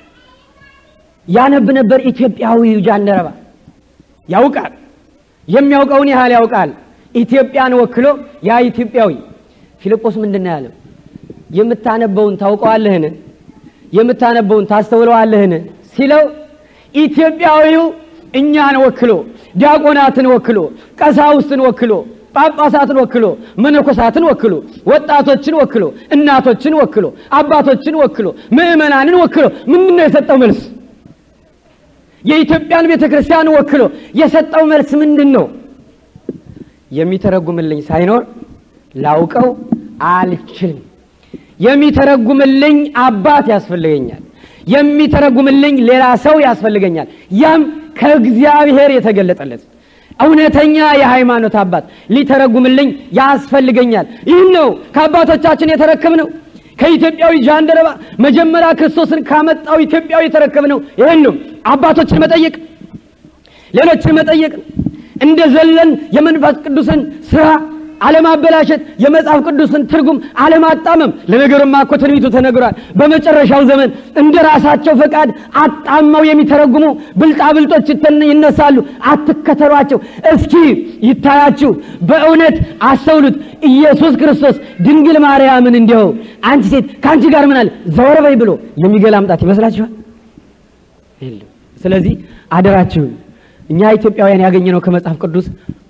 ያነብ ነበር። ኢትዮጵያዊው ጃንደረባ ያውቃል፣ የሚያውቀውን ያህል ያውቃል። ኢትዮጵያን ወክሎ ያ ኢትዮጵያዊ ፊልጶስ ምንድን ነው ያለው? የምታነበውን ታውቀዋለህን? የምታነበውን ታስተውለዋለህን? ሲለው ኢትዮጵያዊው እኛን ወክሎ ዲያቆናትን ወክሎ ቀሳውስትን ወክሎ ጳጳሳትን ወክሎ መነኮሳትን ወክሎ ወጣቶችን ወክሎ እናቶችን ወክሎ አባቶችን ወክሎ ምዕመናንን ወክሎ ምንድን ነው የሰጠው መልስ? የኢትዮጵያን ቤተ ክርስቲያን ወክሎ የሰጠው መልስ ምንድን ነው? የሚተረጉምልኝ ሳይኖር ላውቀው አልችልም። የሚተረጉምልኝ አባት ያስፈልገኛል። የሚተረጉምልኝ ሌላ ሰው ያስፈልገኛል። ያም ከእግዚአብሔር የተገለጠለት እውነተኛ የሃይማኖት አባት ሊተረጉምልኝ ያስፈልገኛል። ይህን ነው ከአባቶቻችን የተረከብነው። ከኢትዮጵያዊ ጃንደረባ መጀመሪያ ክርስቶስን ካመጣው ኢትዮጵያዊ የተረከብነው ይህን ነው። አባቶችን መጠየቅ፣ ሌሎችን መጠየቅ፣ እንደ ዘለን የመንፈስ ቅዱስን ስራ አለማበላሸት፣ የመጽሐፍ ቅዱስን ትርጉም አለማጣመም። ለነገሩማ እኮ ትንቢቱ ተነግሯል። በመጨረሻው ዘመን እንደ ራሳቸው ፈቃድ አጣመው የሚተረጉሙ ብልጣብልጦች ይነሳሉ። አትከተሏቸው። እስኪ ይታያችሁ፣ በእውነት አስተውሉት። ኢየሱስ ክርስቶስ ድንግል ማርያምን እንዲያው አንቺ ሴት ከአንቺ ጋር ምን አለ ዘወር በይ ብሎ የሚገላምጣት ይመስላችኋል? የለም። ስለዚህ አደራችሁን እኛ ኢትዮጵያውያን ያገኘነው ከመጽሐፍ ቅዱስ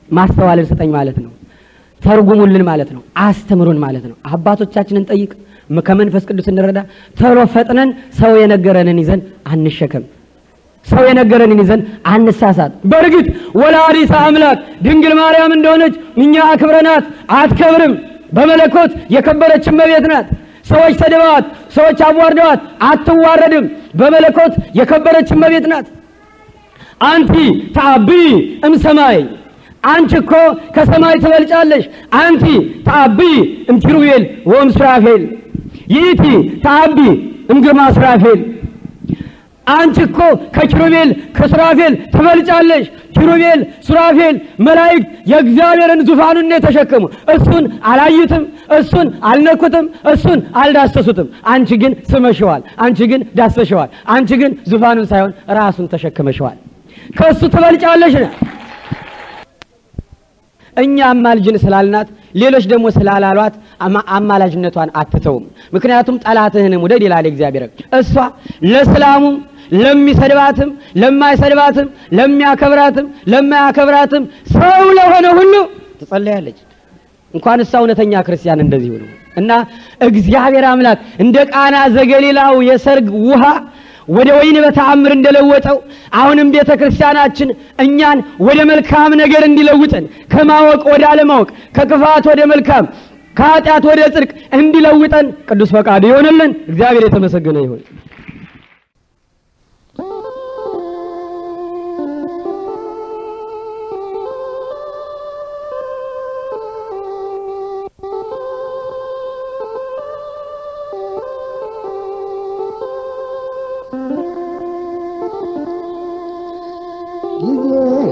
ማስተዋልን ስጠኝ ማለት ነው። ተርጉሙልን ማለት ነው። አስተምሩን ማለት ነው። አባቶቻችንን ጠይቅ፣ ከመንፈስ ቅዱስ እንረዳ። ቶሎ ፈጥነን ሰው የነገረንን ይዘን አንሸከም። ሰው የነገረንን ይዘን አንሳሳት። በእርግጥ ወላዲተ አምላክ ድንግል ማርያም እንደሆነች እኛ አክብረናት አትከብርም። በመለኮት የከበረች እመቤት ናት። ሰዎች ሰድበዋት፣ ሰዎች አዋርደዋት አትዋረድም። በመለኮት የከበረች እመቤት ናት። አንቲ ተአቢ እምሰማይ አንቺ እኮ ከሰማይ ትበልጫለሽ። አንቲ ተአቢ እምኪሩቤል ወእም ሱራፌል ይእቲ ተአቢ እምግርማ ሱራፌል አንቺ እኮ ከኪሩቤል ከሱራፌል ትበልጫለሽ። ኪሩቤል ሱራፌል መላእክት የእግዚአብሔርን ዙፋኑን ነው የተሸከሙ። እሱን አላዩትም፣ እሱን አልነኩትም፣ እሱን አልዳሰሱትም። አንቺ ግን ስመሸዋል፣ አንቺ ግን ዳሰሸዋል፣ አንቺ ግን ዙፋኑን ሳይሆን ራሱን ተሸክመሸዋል። ከእሱ ትበልጫለሽ ነው። እኛ አማልጅን ስላልናት ሌሎች ደግሞ ስላላሏት አማላጅነቷን አትተውም። ምክንያቱም ጠላትህንም ውደድ ይላል እግዚአብሔር። እሷ ለእስላሙም ለሚሰድባትም ለማይሰድባትም ለሚያከብራትም ለማያከብራትም ሰው ለሆነ ሁሉ ትጸለያለች። እንኳን እሷ እውነተኛ ክርስቲያን እንደዚህ ሁሉ እና እግዚአብሔር አምላክ እንደ ቃና ዘገሊላው የሰርግ ውሃ ወደ ወይን በተአምር እንደለወጠው አሁንም ቤተ ክርስቲያናችን እኛን ወደ መልካም ነገር እንዲለውጠን ከማወቅ ወደ አለማወቅ ከክፋት ወደ መልካም ከኃጢአት ወደ ጽድቅ እንዲለውጠን ቅዱስ ፈቃዱ ይሆንልን። እግዚአብሔር የተመሰገነ ይሁን።
ጊዜ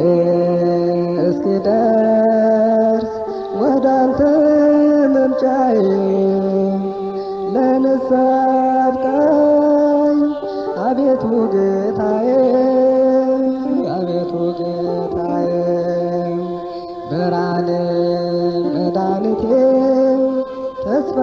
እስኪደርስ ወደ አንተ መምጫዬ ለንስሐ አብቃኝ አቤቱ ጌታዬ አቤቱ ጌታዬ ብርሃኔ መድኃኒቴ ተስፋ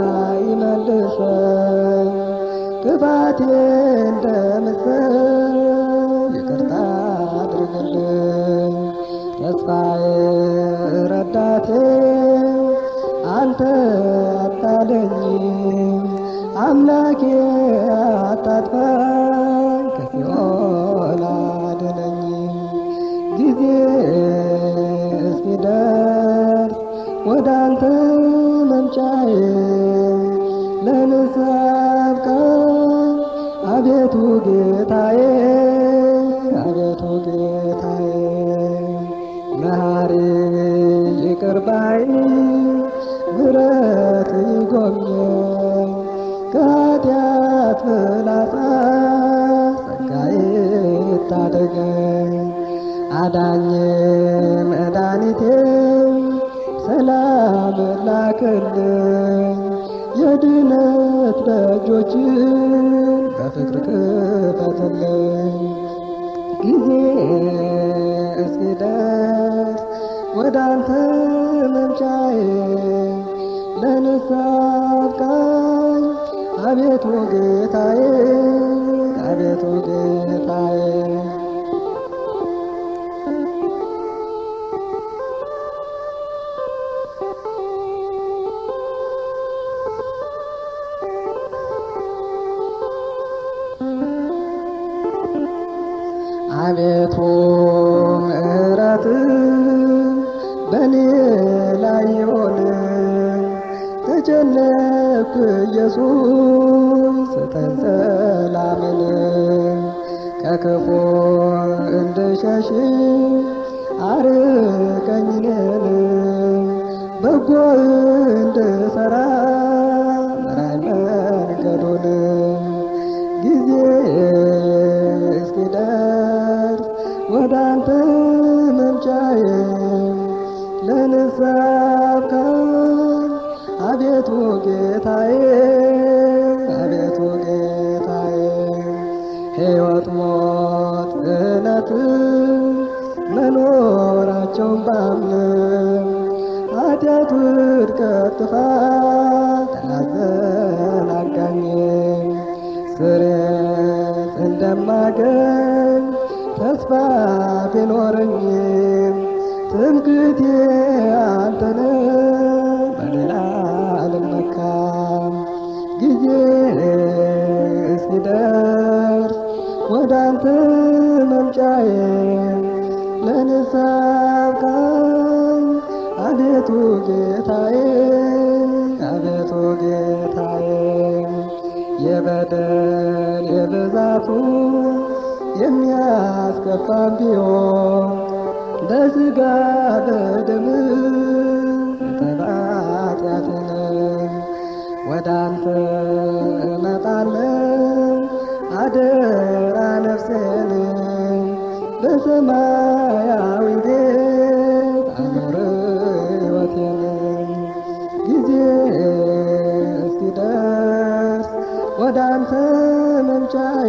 ይመልሰኝ ክፋቴ እንደምስል ይቅርታ አድርግልኝ ተስፋዬ ረዳቴ አንተ አታለኝ አምላኬ አታጥፋኝ ከሲኦል አድነኝ ጊዜ እስኪደርስ ወደ አንተ መምጫዬ ለንስሐ አብቃኝ አቤቱ ጌታዬ አቤቱ ጌታዬ መሐሪ ይቅር ባይ ምሕረት ይጎብኘኝ ከኃጢአት ፍላጻ ጸጋዬ ይታደገኝ አዳኜ መድኃኒቴ ሰላም ላክልኝ የድነት ደጆችን በፍቅር ክፈትልኝ ጊዜ እስኪደርስ ወደ አንተ መምጫዬ ለንስሐ አብቃኝ አቤቱ ጌታዬ አቤቱ ጌታዬ አቤቱ ምሕረት በእኔ ላይ ይሆን ተጨነቅኩ ኢየሱስ ስጠኝ ሰላምን ከክፉ እንድሸሽ አርቀኝ እኔን በጎ እንድሠራ ምራኝ መንገዱን ጊዜ እስኪደርስ ወደ አንተ መምጫዬ ለንስሐ አብቃኝ አቤቱ ጌታዬ አቤቱ ጌታዬ ሕይወት ሞት እነት መኖራቸውን ባምን ኃጢአት ውድቀት ጥፋት አዘናጋኝ ስሬት እንደማገኝ ተስፋ ቢኖረኝም ትምክህቴ አንተነ በሌላ አልመካም ጊዜ እስኪደርስ ወደ አንተ መምጫዬ ለንስሐ አብቃኝ አቤቱ ጌታዬ አቤቱ ጌታዬ የበደል የብዛቱ የሚያስከፋም ቢሆን በስጋ በደም ተባጢአትን ወደ አንተ እመጣለሁ አደራ ነፍሴን በሰማያዊ ቤት አኖር ሕይወቴን ጊዜ እስኪደርስ ወደ አንተ መምጫዬ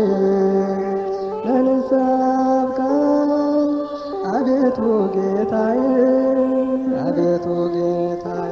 ለንስሐ አብቃኝ አቤቱ ጌታዬ አቤቱ ጌታዬ